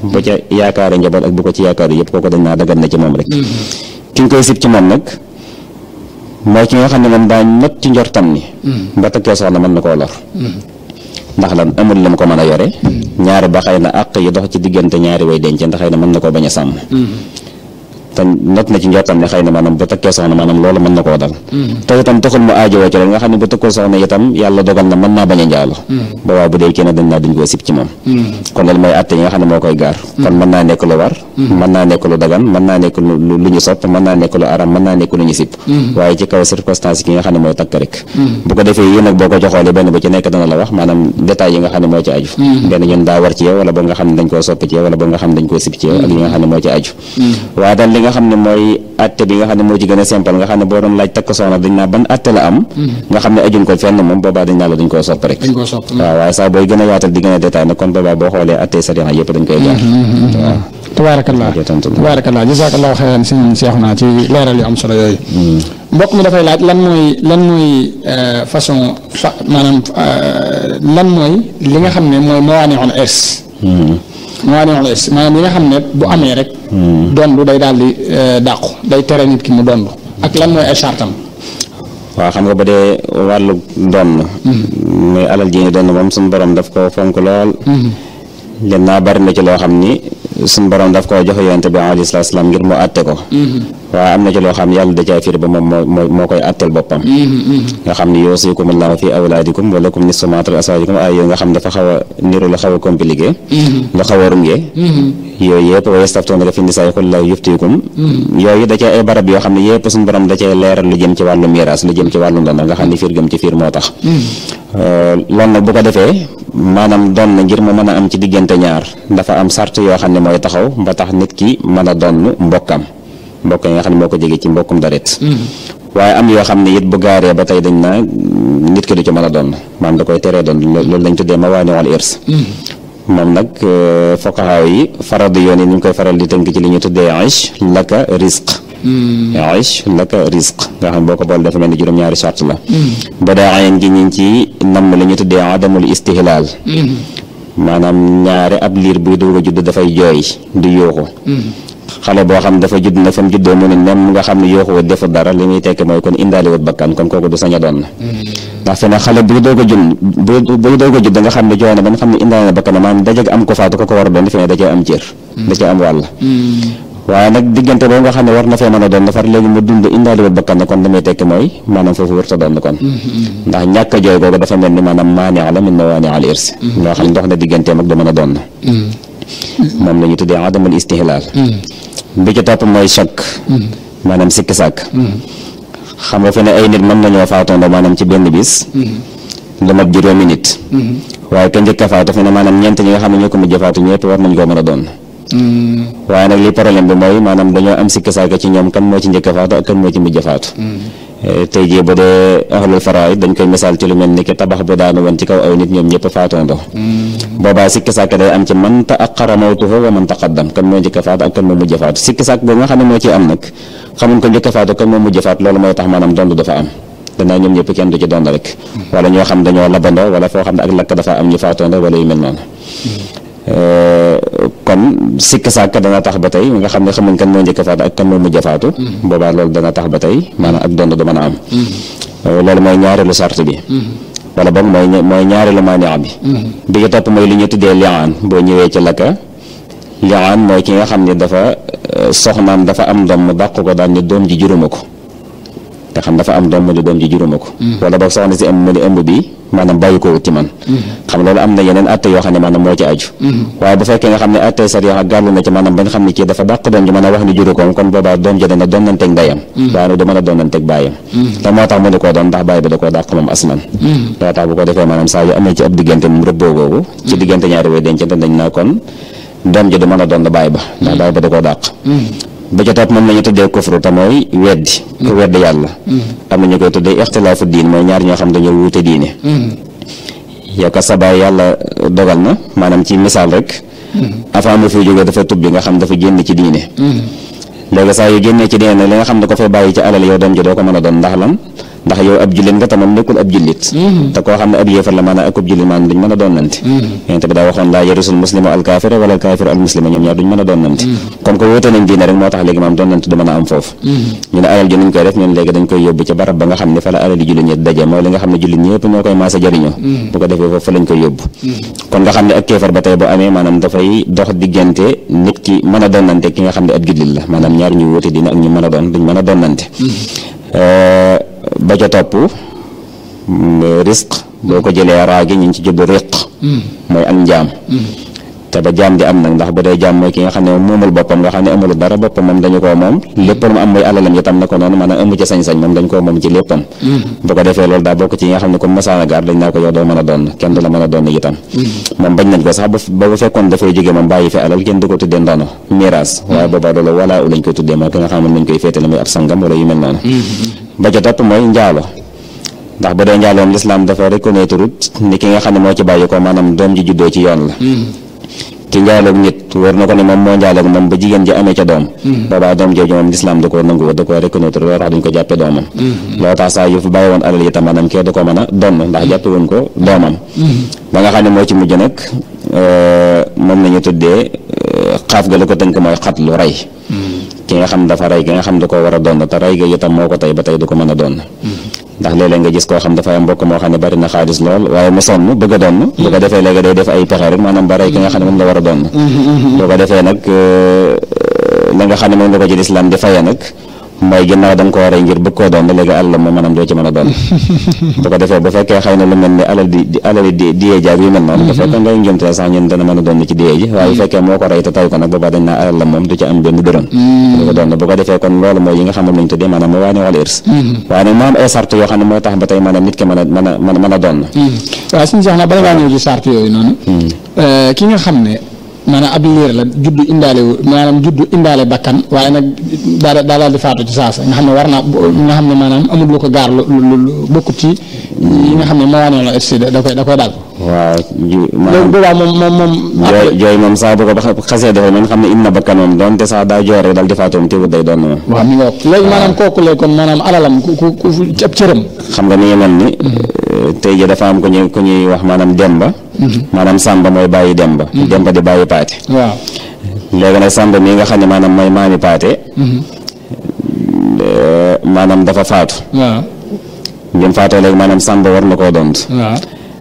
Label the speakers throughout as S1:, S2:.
S1: bu ca yaakaare njaboot ak bu ko ci yaakaar yëpp kooku dañ naa dagan na ci moom rek ki nga koy sib ci moom nag mooy ki nga xam ne moom daa not ci njortam ni ba takkee soxna mën na koo lor ndax lan amul lam ko mën a yore ñaari ba xëy na àq yi dox ci diggante ñaari way denc ndax xëy na mën na koo bañ a sàmm te not na ci njortam ne xëy na maanaam bu takkee soxna maanaam loolu mën na koo dal te itam taxul mu aajowoo ci loolu nga xam ne bu takkoo soxna itam yàlla dogal na mën naa bañ a njaalo boobaa bu dee kenn dañ naa dañ koo sib ci moom kon loolu mooy atte yi nga xam ne moo koy gaar kon mën naa nekk lu war mën naa nekk lu dagan mën naa nekk lu lu ñu sopp mën naa nekk lu aram mën naa nekk lu ñu sib waaye ci kaw circonstance ki nga xam ne mooy takk rek bu ko defee yii nag boo ko joxoolee benn bu ci nekk dana la wax maanaam détails yi nga xam ne moo ci aju benn ñun daa war ci yow wala boo nga xam ne dañ koo soppi ci yow wala boo nga xam ne dañ koo sib ci yow ak li nga xam ne moo ci aju waaye daal li nga xam ne mooy atte bi nga xam ne moo ci gën a simple nga xam ne boo doon laaj takk soxna dañ naa ban atte la am nga xam ne ajuñ ko fenn moom boobaa dañ naa la dañ koo sopp rek
S2: dañ koo sopp
S1: waaw waaye saa booy gën a yaatal di gën a détail nag kon boobaa boo xoolee atte sariya yëpp dañ koy gaar waaw
S2: tabaarakallah tabaarakallah jazakallahu xeyran sëñ Seexuna ci leeral yu am solo yooyu mbokk mi dafay laaj lan mooy lan mooy façon fa maanaam lan mooy li nga xam ne mooy mawaani'ul irs mawaani'ul irs maanaam li nga xam ne bu amee rek dondu day daal di dàqu day tere nit ki mu dondu ak lan mooy ay chartam
S1: waaw xam nga ba dee wàllu donn muy alal ji ni donn moom suñu borom daf ko fonk lool len naa bari na ci loo xam ni suñu borom daf koo joxe yonente bi alayhi salaatu salaam ngir mu àtte ko waaye am na ci loo xam yàlla da caa firi ba moom moo moo koy àtteel boppam nga xam ni yuusikumullahu fi awlaadikum wa lakum nisfu maa taraka azwaajukum ay yooyu nga xam dafa xaw a niru la xaw a compliqué lu xaw a rungee yooyu yëpp wa yastaftuunaka fi nisaa qul laahu yuftiikum yooyu da cee ay barab yoo xam ne yëpp suñu borom da cee leeral lu jëm ci wàllu miraas lu jëm ci wàllu ndono nga xam ni fiir gëm ci fiir moo tax loolu nag bu ko defee maanaam doon na ngir mu mën a am ci diggante ñaar dafa am sart yoo xam ne mooy taxaw ba tax nit ki mën a donn mbokkam mbokk yi nga xam ne moo ko jege ci mbokkum daret waaye am yoo xam ne it bu gaaree ba tey dañ naa nit ki du ci mën a donn maanaam da koy teree doon loolu lañ tuddee ma waani wal irs moom nag foqaxaaw yi faradu yoon yi ni ñu koy faral di tënk ci li ñu tuddee aish laka risq aish laka risq nga xam boo ko boole dafa mel ni juróom-ñaari charte la ba daa ayen gi ñu ngi ci namm li ñu tuddee adamul istihlaal maanaam ñaare ab liir buy doog a judd dafay jooy di yuuxu xale boo xam dafa judd na fa mu juddoo mu ne nem nga xam ne yuuxu wut defut dara li muy tekki mooy kon indaali wut bakkan kon kooku du sañ a doon ndax fi ne xale buy doog a judd buy doog a judd nga xam ne jooy na ba nga xam ne indaali na bakkan maanaam dajeg am ko faatu ko ko war a doon fi ne da cee am cër da cee am wàll waaye nag diggante boobu nga xam ne war na fee mën a doon dafar léegi mu dund indaali wut bakkan kon damay tekki mooy maanaam foofu wër ta doon kon ndax ñàkk a jooy googu dafa mel ni maanaam maani la min mawaani al irsi loo xam ne dox na digganteem ak du mën a doon moom la ñu tuddee adamul istihlaal bi ci topp mooy choc maanaam sikki sàkk xam nga fi ne ay nit mën nañoo faatoondoo maanaam ci benn bis lu mat juróomi nit waaye ka njëkk a faatu fi ne maanaam ñeent ñi nga xam ne ñoo ko mujj faatu ñëpp war nañ koo mën a doon waaye nag li problème bi mooy maanaam dañoo am sikki sàkk ci ñoom kan moo ci njëkk a faatu ak kan moo ci mujj a faatu tey jii bu dee ahlul faraid dañ koy misaal ci lu mel ni ki tabax bu daanu woon ci kaw aw nit ñoom ñëpp faatoondoo boobaa sikki sàkk day am ci man ta'aqqara mawtuhu wa man taqaddam kan moo njëkk a faatu ak kan moo mujj a faatu sikki sàkk boobu nga xam ne moo ciy am nag xamuñ ko njëkk a faatu kan moo mujj a faatu loolu mooy tax maanaam dond dafa am danaa ñoom ñëpp kenn du ci dond rek wala ñoo xam dañoo labandoo wala foo xam ne ak lakk dafa am ñu faatoondoo wala yu mel noonu kon sikk sàkk dana tax ba tey nga xam ne xamuñ kan moo njëkk a faatu ak kan moo mujj a faatu boobaa loolu dana tax ba tey maanaam ak dond du mën a am loolu mooy ñaareelu sart bi wala boog mooy mooy ñaareelu maani'a bi bi ci topp mooy li ñu tuddee li'aan boo ñëwee ci lakka li'aan mooy ki nga xam ne dafa soxnaam dafa am doom mu dàq ko daan ne doom ji juruma ko nga xam dafa am doom mu ne doom ji juruma ko wala boog soxna si ëmb mu ne ëmb bi maanaam bàyyi ko wut ci man xam loolu am na yeneen atte yoo xam ne maanaam moo ci aju waaye bu fekkee nga xam ne atte sariya gàllu na ci maanaam ba nga xam ne kii dafa dàq doom ji mën a wax ni juru ko kon boobaa doom ji dana doonanteeg ndeyam waaye nag du mën a doonanteeg bàyyam te moo tax mu ne koo doon ndax bàyyi bi da koo dàq moom asman loo tax bu ko defee maanaam saa yu amee ci ab diggante moom rëbboo googu ci diggante ñaari way dencante dañ naa kon doom ji du mën a doon bàyyi ba ndax bàyyi ba da koo dàq ba ca topp moom la ñu tuddee kufru te mooy weddi ku weddi yàlla am na ñu koy tuddee ixtilaafu diin mooy ñaar ñoo xam dañoo wuute diine yow ka sa baay yàlla dogal na maanaam ci misaal rek avant mu fi jógee dafa tubbi nga xam dafa génn ci diine léegi saa yu génnee ci diine nag li nga xam ne ko fay bàyyi ci alal yow doom ji doo ko mën a doon ndax lan ndax yow ab jullit nga te moom nekkul ab jullit te koo xam ne ab yéefar la maanaam ak ab jullit maanaam duñ mën a doonante yonent bi daa waxoon laa yarisul muslimu al kaafira wala al kaafiru al muslima ñoom ñaar duñ mën a doonante comme que wóote nañ diine rek moo tax léegi maam doonante du mën a am foofu ñu ne alal ji nuñ koy def ñun léegi dañ koy yóbbu ca barab ba nga xam ne fa la alal yi jullit ñi daje mooy li nga xam ne jullit ñëpp ñoo koy maasa jariñoo bu ko defee foofu fa lañ koy yóbbu kon nga xam ne ak kéefar ba tey bu amee maanaam dafay dox diggante nit ki mën a doonante ki nga xam ne ab jullit la maanaam ñaar ñu wóote diine ak ñu mën a doon duñ mën a doonante ba ca topp risque boo ko jëlee raagi ñu ngi ci jublu riq mooy am njaam te ba jaam di am nag ndax bu dee jaam mooy ki nga xam ne moomul boppam nga xam ne amul dara boppam moom dañu koo moom lépp lu mu am mooy alalam itam na ko noonu maanaam amu ci sañ-sañ moom dañ koo moom ci léppam bu ko defee loolu daa bokk ci yi nga xam ne comme masaana gaar dañ naa ko yow doo mën a doon kenn du la mën a doon itam moom bañ nañ ko sax ba bu fekkoon dafay jógee moom bàyyi fi alal kenn du ko tuddee ndono miraas waaye boobaa loolu walaa u lañ koy tuddee mooy ki nga xam ne lañ koy féetale muy ab sangam wala yu mel noonu ba ca topp mooy njaalo ndax bu dee njaaloom lislaam dafa reconnaître ni ki nga xam ne moo ci bàyyi ko maanaam doom ji juddoo ci yoon la ki njaaloog nit wër na ko ne moom moo njaaloog moom ba jigéen ji amee ca doom boobaa doom jooju moom lislaam da koo nangu da koo reconnaître loolu tax duñ ko jàppe doomam loo tax saa yu fi bàyyi woon alal yi tam maanaam kee da ko mën a donn ndax jàppe woon ko doomam ba nga xam ne moo ci mujj nag moom la ñu tuddee xaaf ga la ko tënk mooy xat lu rey ki nga xam dafa rey ki nga xam da koo war a donn te rey ga itam moo ko tey ba tey du ko mën a donn ndax léeg-léeg nga gis koo xam dafa am mbokk moo xam ne bari na xaalis lool waaye mu sonn bëgg a donn bu ko defee léegi day def ay pexe rek maanaam ba rey ki nga xam ne moom la war a donn bu ko defee nag la nga xam ne moom la ko ci lislaam di faye nag mooy ginnaaw da nga koo rey ngir bëgg koo doon léegi alal moom maanaam doo ci mën a doon bu ko defee bu fekkee xëy na lu mel ni alal di di alal di diyee jaag yu mel noonu bu fekkee ngay njëmte sax ñun dana mën a doon ci diyee ji waaye bu fekkee moo ko rey te tay ko nag boobaa dañ naa alal la moom du ci am benn dërëm du ko doon bu ko defee kon loolu mooy yi nga xam ne lañ tuddee maanaam mu waane wala irs waaye nag moo am ay sart yoo xam ne mooy tax ba tey maanaam nit ki mën a mën a mën a doon
S2: waaw suñu sax na bala ngaa ñëw ci sart yooyu noonu ki nga xam ne maanaam ab liir la juddu indaale wu maanaam juddu indaale bakkan waaye nag daa daa daal di faatu ci saasa nga xam ne war naa nga xam ne maanaam amul lu ko gaar lu lu bokkut ci yi nga xam ne moo wane la et da koy da koy daal.
S1: waaw ju
S2: loolu boobaa moom moom moom.
S1: jooy jooy moom saa bu ko xasee defee man xam ne im na bakkan moom donte sax daa joor rek daal di faatu moom teewul day doon moom.
S2: waaw mi ngi wax léegi maanaam kooku léegi kon maanaam alalam ku ku ku ab cëram.
S1: xam nga ni mel ni. tey jii dafa am ku ñuy ku ñuy wax maanaam Demba. maanaam Samba mooy bàyyi Demba. Demba di bàyyi Paate.
S2: waaw
S1: léegi nag Samba mii nga xam ne maanaam mooy maami Paate. maanaam dafa faatu.
S2: waaw.
S1: bi mu faatoo léegi maanaam Samba war na koo doon.
S2: waaw.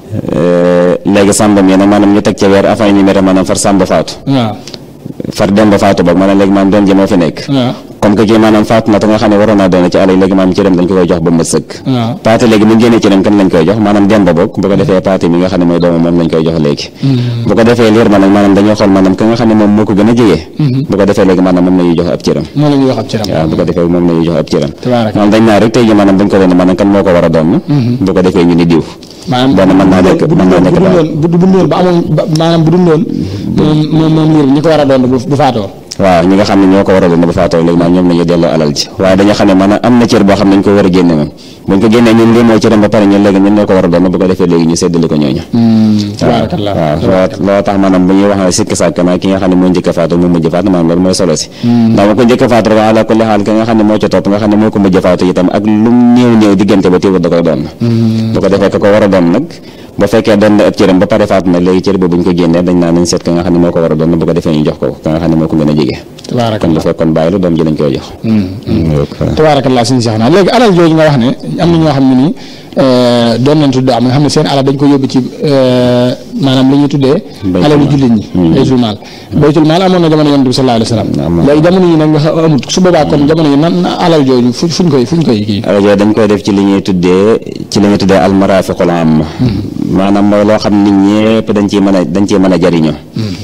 S1: léegi Samba mii nag maanaam ñu teg ca weer afin ñu mere maanaam far Samba faatu.
S2: waaw.
S1: far Demba faatu boog maanaam léegi maanaam doom ji moo fi nekk.
S2: waaw.
S1: comme que kii maanaam faatu na te nga xam ne waroon naa doon ci alal léegi maanaam cëram dañ ko koy jox ba mu sëkk.
S2: waaw.
S1: paate léegi bu ñu génnee cëram kan lañ koy jox maanaam Demba boog bu ko defee paate mi nga xam ne mooy doomu moom lañ koy jox léegi. bu ko defee liir ma nag maanaam dañoo xool maanaam ka nga xam ne moom moo ko gën a jege. bu ko defee léegi maanaam moom la ñuy jox ab cëram.
S2: moo la ñuy wax ab cëram.
S1: waaw bu ko defee moom la ñuy jox ab cëram.
S2: tabaaraka
S1: moom dañ naa rek tey jii maanaam dañ ko doon maanaam kan moo ko war a doon. bu ko defee ñu ni diw.
S2: maanaam
S1: benn mën naa nekk
S2: bu
S1: mën naa nekk daal.
S2: dundoon bu dundoon ba amoon ba maanaam bu dundoon moom moom moom liir bi ñi ko war a doon bu bu faatoo.
S1: waaw ñi nga xam ne ñoo ko war a doon ba faatoo léegi maanaam ñoom la ñuy delloo alal ji waaye dañoo xam ne maanaam am na cër boo xam ne dañ ko war a génne moom buñ ko génnee ñun lii mooy cëram ba pare ñun léegi ñun ñoo ko war a doon bu ko defee léegi ñu séddale ko ñooñu
S2: tabaarakallah
S1: waaw loo loo tax maanaam bu ñuy wax ne sikki sàkk naa ki nga xam ne moo njëkk a faatu moo mujj faatu maanaam loolu mooy solo si ndax ma ko njëkk a faatu rek ala kulli xaal ki nga xam ne moo ca topp nga xam ne moo ko mujj a faatu itam ak lu néew néew diggante ba téewut da koy doon bu ko defee ka ko war a doon nag ba fekkee doon na ab cëram ba pare faatu na léegi cër boobu bu ñu ko génnee dañ naa nañ seet ka nga xam ne moo ko war a doon bu ko defee ñu jox ko ka nga xam ne moo ko gën a jege kon bu
S2: tabaarakallah
S1: fekkoon bàyyi la doom ji lañ koy jox
S2: tabaarakallah suñu seex naa léegi alal jooju nga wax ne am na ñoo xam ne nii doon nañ tudd am nga xam ne seen alal dañ ko yóbbu ci maanaam li ñuy tuddee
S1: Baytul
S2: alalu
S1: maal.
S2: jullit ñi baytul maal baytul maal amoon na jamono yonent bi sallallahu alayhi wa sallam
S1: Amoon na.
S2: léegi jamono yi nag nga xam amut su boobaa kon jamono yi nan na alal jooju fu fuñ koy fuñ koy kii
S1: alal yooyu dañ koy def ci li ñuy tuddee ci li ñuy tuddee almarafiqul amma maanaam mooy loo xam nit ñëpp dañ ciy mën a dañ ciy mën a jariñoo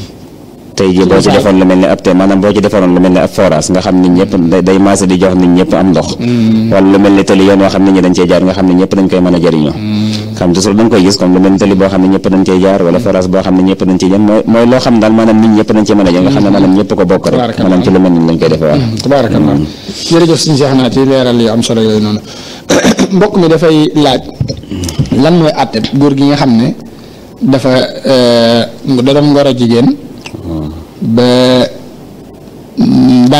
S1: tey jii boo ci
S2: misaal.
S1: defoon lu mel ni ab te maanaam boo ci defaroon lu mel ni ab forage nga xam nit ñëpp day day maase di jox nit ñëpp am ndox wala lu mel ni tali yoon yoo xam nit ñi dañ cee jaar nga xam ne ñëpp dañ koy mën a jariñoo xam toujours dañ koy gis comme lu mel ni tali boo xam ne ñëpp dañ cee jaar wala forage boo xam ne ñëpp dañ cee jaar mooy mooy loo xam daal maanaam nit ñëpp dañ cee mën a jaar nga xam ne maanaam ñëpp ko bokk rek
S2: Tabaarakallah.
S1: maanaam ci lu mel ni lañ koy defee waaw
S2: tabaarakallah jërëjëf suñu seex naa ci leeral yu am solo yooyu noonu mbokk mi dafay laaj lan mooy àtte góor gi nga xam ne dafa da doon ngoro jigéen ba mm, bàyyi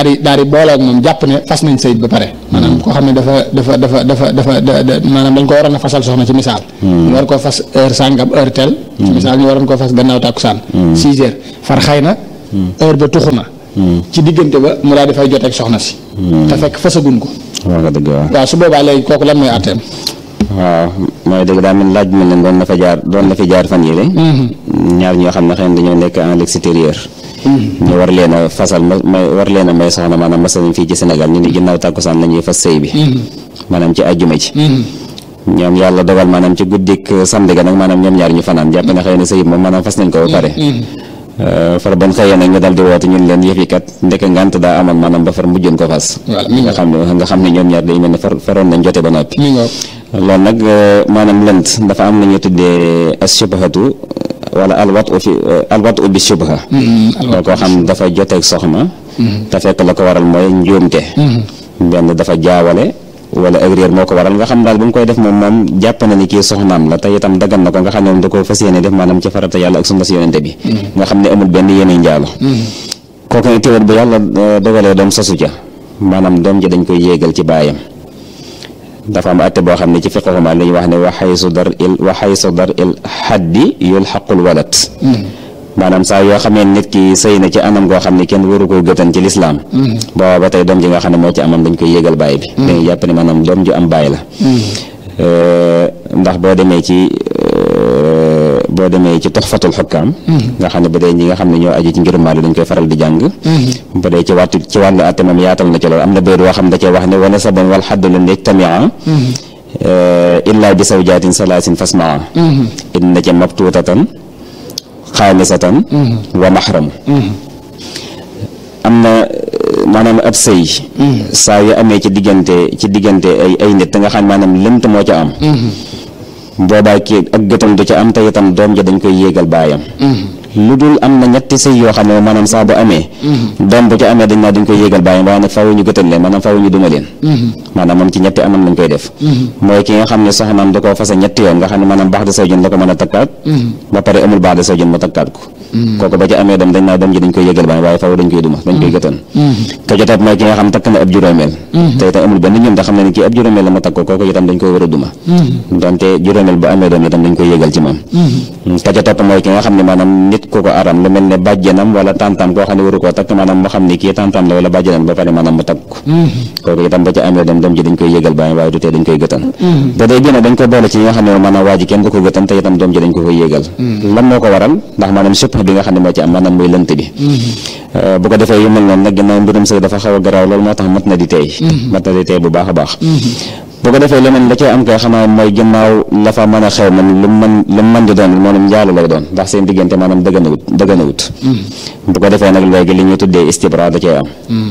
S2: daal di daal di booloo ak moom jàpp ne fas nañ sëyit ba pare maanaam koo xam ne dafa dafa dafa dafa dafa maanaam dañ ko waroon a fasal soxna ci misaal ñu war koo fas heure sàngam heure tel ci misaal ñu waroon koo fas gannaaw tàkkusaan six heures far xëy na heure ba tuxu na ci diggante ba mu daal di fay joteeg soxna si te fekk fasagun ko
S1: waaw nga dëgg waaw
S2: waaw su boobaa léegi kooku lan mooy àtteem
S1: waaw mooy dëgg daa mel laaj mel ne doon na fa jaar doon na fi jaar fan yii ñaar ñoo xam ne xëy na dañoo nekk en l'extérieur ñu war leen a fasal ma may war leen a may soxna maanaam masalan fii ci Sénégal ñu ni ginnaaw tàkkusaan la ñuy fas sëy bi maanaam ci àjjuma ci ñoom yàlla dogal maanaam ci guddik samedi ga nag maanaam ñoom ñaar ñu fanaan jàpp ne xëy na sëy moom maanaam fas nañ ko ba pare far ban xëyee nag ñu dal di woote ñun leen yëf yi kat ndekk ngant daa amoon maanaam ba far mujjoon ko fas nga xam ne nga xam ne ñoom ñaar day mel ne far faroon nañ jote ba noppi loolu nag maanaam lënt dafa am la ñuy tuddee as-shubhatu wala alwat u fi alwat u bi shubha moo koo xam dafa joteeg soxna te fekk la ko waral mooy njuumte benn dafa jaawale wala ak réer moo ko waral nga xam daal bu mu koy def moom moom jàpp na ni kii soxnaam la te itam dagan na ko nga xam ne moom da ko fas yéene def maanaam ci farata yàlla ak sunna si yonente bi nga xam ne amul benn yéene njaalo kooku ne téwér bu yàlla dogalee doom sosu ca maanaam doom ji dañ koy yéegal ci baayam dafa am atte boo xam ne ci fiqhuma la ñuy wax ne wa xaysu dar il wa xaysu dar il xaddi yul xaqul walat maanaam saa yoo xamee nit ki sëy na ci anam goo xam ne kenn waru koy gëtan ci lislaam booba ba tey doom ji nga xam ne moo ci amam dañ koy yéegal baay bi dañuy jàpp ne maanaam doom ju am baay la ndax boo demee ci boo demee ci toxfatul xukkaam nga xam ne ba dee ñi nga xam ne ñoo aju ci ngirum Maalik dañ koy faral di jàng ba dee ci wàttu ci wàllu atte moom yaatal na ci loolu am na béy boo xam da cee wax ne wana saban wal xaddu lan yajtamia illa bi zawjaatin salaasin fasmaa inna ca mabtuutatan xaamisatan wa maxram am na maanaam ab sëy saa yu amee ci diggante ci diggante ay ay nit nga xam maanaam lënt moo ca am boobaa kii ak gëtam du ca am te itam doom ja dañ koy yéegal baayam lu dul am na ñetti sëy yoo xam ne maanaam saa bu amee doom bu ca amee dañ naa dañ koy yéegal baayam waaye nag faaw ñu gëtal leen maanaam faaw ñu duma leen maanaam moom ci ñetti anam lañ koy def mooy ki nga xam ne soxnaam da koo fase ñetti yoon nga xam ne maanaam baax de sawjun la ko mën a takkaat ba pare amul baax de sawjun mu takkaat ko kooku ba ca amee doom dañ naa doom ji dañ koy yéegal baayam waaye faaw dañ koy duma dañ koy gëtan ka jotaat mooy ki nga xam takk na ab juróomeel te itam amul benn ñoom te xam ne ni kii ab juróomeel la ma takk ko kooku itam dañ koy war a duma donte juróomeel bu amee doom itam dañ koy yéegal ci moom ka ca topp mooy ki nga xam ne maanaam nit ku ko aram lu mel ne bàjjanam wala tantam koo xam ne waru koo takk maanaam moo xam ne kii tantam la wala bàjjanam ba pare maanaam mu takk ko kooku itam ba ca amee doom doom ji dañ koy yégal baay waaye du tee dañ koy gëtan ba day gën a dañ ko boole ci ñi nga xam ne maanaam waa ji kenn du ko gëtan te itam doom ji dañ ko koy yégal lan moo ko waral ndax maanaam supp bi nga xam ne moo ci am maanaam muy lënt bi bu ko defee yu mel noonu nag ginnaaw mbirum sëy dafa xaw a garaaw loolu moo tax mat na di teey mat na di teey bu baax a baax bu ko defee leneen la cay am kay xanaa mooy ginnaaw la fa mën a xew man lu mën lu mën di doon moom njaalu lay doon ndax seen diggante maanaam dëgganawut dëgganawut bu ko defee nag léegi li ñuy tuddee istibra da cay am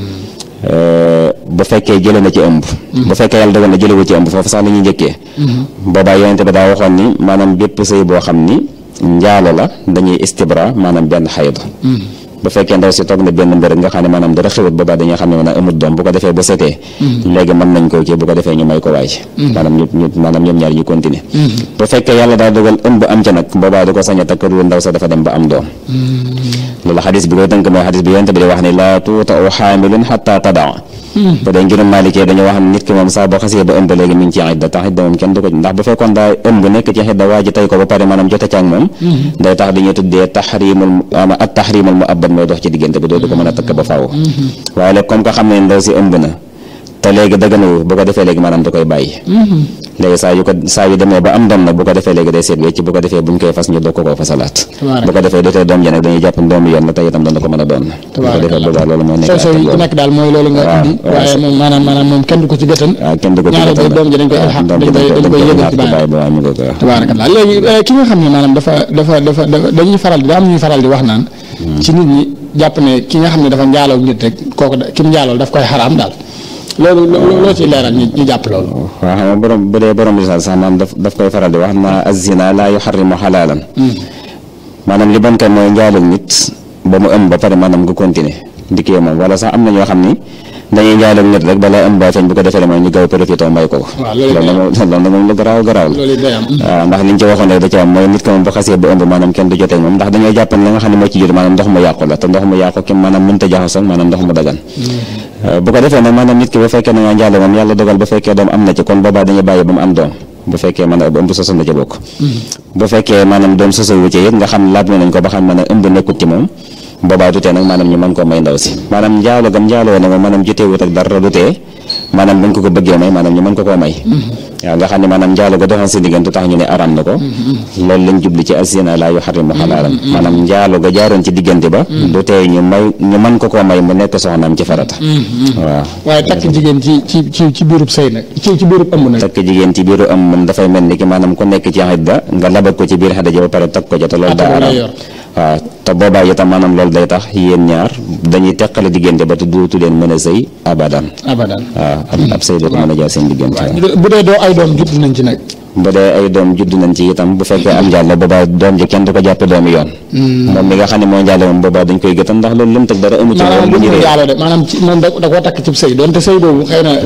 S1: bu fekkee jële na ci ëmb bu fekkee yàlla dogal na jëlewu ci ëmb foofu sax la ñuy njëkkee boobaa yonente bi daa waxoon ni maanaam bépp sëy boo xam ni njaalo la dañuy istibra maanaam benn xayd bu fekkee ndaw si toog na benn mbir nga xam ne maanaam dara xewut boobaa dañuy xam ne maanaam amut doom bu ko defee bu setee léegi mën nañ koo kii bu ko defee ñu may ko waay maanaam ñu ñu maanaam ñoom ñaar ñu continuer bu fekkee yàlla daa dogal ëmb am ca nag boobaa du ko sañ a takk lu ndaw sa dafa dem ba am doom loolu xadis bi koy tënk mooy xadis bi yonte bi di wax ni laa tuuta u xaamilun xatta tadaa bu dee ngirum maalikee dañoo wax ne nit ki moom saa boo xasee ba ëmb léegi mi ngi ci idda tax idda moom kenn du ko ndax bu fekkoon daa ëmb nekk ci idda waa ji tey ko ba pare maanaam jote ca ak moom day tax dañuy tuddee taxrimul at taxrimul mu abad mooy dox ci diggante bi doo du ko mën a takk ba faaw waaye léegi comme que xam ne ndaw si ëmb na te léegi dëgganawu bu ko defee léegi maanaam da koy bàyyi léegi saa yu ko saa yu demee ba am doom nag bu ko defee léegi day seet wecc bu ko defee buñ koy fas ñu doog ko koo fasalaat bu ko defee dotee doom ji nag dañuy jàpp doomu yoon la te itam dana ko mën a doon bu ko defee boobaa loolu moo nekk
S2: soo yi nekk daal mooy loolu nga indi waaye moom maanaam maanaam moom kenn du ko ci gëtan
S1: waaw kenn du ko ci
S2: ñaareel
S1: gëtan
S2: ba doom ji dañ koy alxaq dañ koy dañ koy yëgal ci baay
S1: ba mu ko ko
S2: tabaarakallah léegi ki nga xam ne maanaam dafa dafa dafa dañuy faral di daa am ñuy faral di wax naan ci nit ñi jàpp ne ki nga xam ne dafa njaaloo nit rek kooku ki mu njaalool daf koy xaraam daal loolu loo ciy leeral ñu ñu jàpp loolu
S1: waaw xam nga borom bu dee borom lisaal sax maanaam daf daf koy faral di wax na azina laa yuxarrimu xalaalan maanaam li bon kay mooy njaalal nit ba mu ëmb ba pare maanaam nga continuer di kii moom wala sax am na ñoo xam ni dañuy njaalal nit rek balaa ëmb ba feeñ bu ko defee mooy ñu gaaw profité may ko ko
S2: waaw loolu
S1: loolu moom loolu nag moom lu garaaw garaaw la
S2: loolu day am
S1: waaw ndax liñ ci waxoon rek da ci am mooy nit ko moom bu xasee ba ëmb maanaam kenn du jotee moom ndax dañoo jàpp ne la nga xam ne moo ci jot maanaam ndox mu yàqu la te ndox mu yàqu ki maanaam mënta jaxasoo maanaam ndox mu dagan bu ko defee nag maanaam nit ki bu fekkee na nga njaalo moom yàlla dogal ba fekkee doom am na ci kon boobaa dañuy bàyyi ba mu am doom bu fekkee mën a ëmb soso na ca bokk bu fekkee maanaam doom soso wu ci it nga xam laaj nañ ko ba xam ne ëmb nekkut ci moom boobaa du tee nag maanaam ñu mën koo may ndaw si maanaam njaalo gam njaaloo ne moom maanaam joteewut ak dara du tee maanaam buñ ko ko bëggee may maanaam ñu mën ko koo may waaw nga xam ne maanaam njaalo ga doxoon si diggante tax ñu ne aram na ko loolu lañ jubli ci asina laa yuharrimu halaalan maanaam njaalo ga jaaroon ci diggante ba du tee ñu may ñu mën ko koo may mu nekk soxnaam ci farata waaw
S2: waaye takk jigéen ci ci ci ci biirub sëy nag ci ci biirub ëmb nag
S1: takk jigéen ci biiru am moom dafay mel ni ki maanaam ku nekk ci xidda nga labat ko ci biir xidda ji ba pare takk ko ca te loolu daa aram waaw te boobaa itam maanaam loolu day tax yéen ñaar dañuy teqale diggante ba te duutu leen mën a sëy abadan
S2: abadan
S1: waaw ab ab sëy dootu mën a jaar seen diggante
S2: bu dee doo ay doom judd nañ ci nag
S1: bu dee ay doom judd nañ ci itam bu fekkee am njàll boobaa doom ji kenn du ko jàppe doomi yoon moom mi nga xam ne moo njàll moom boobaa dañ koy gëtan ndax loolu lëm teg dara amu ci
S2: maanaam
S1: bu
S2: lu
S1: ñu
S2: mu
S1: ree
S2: yàlla de maanaam ci moom da da koo takk ci sëy doonte sëy boobu xëy na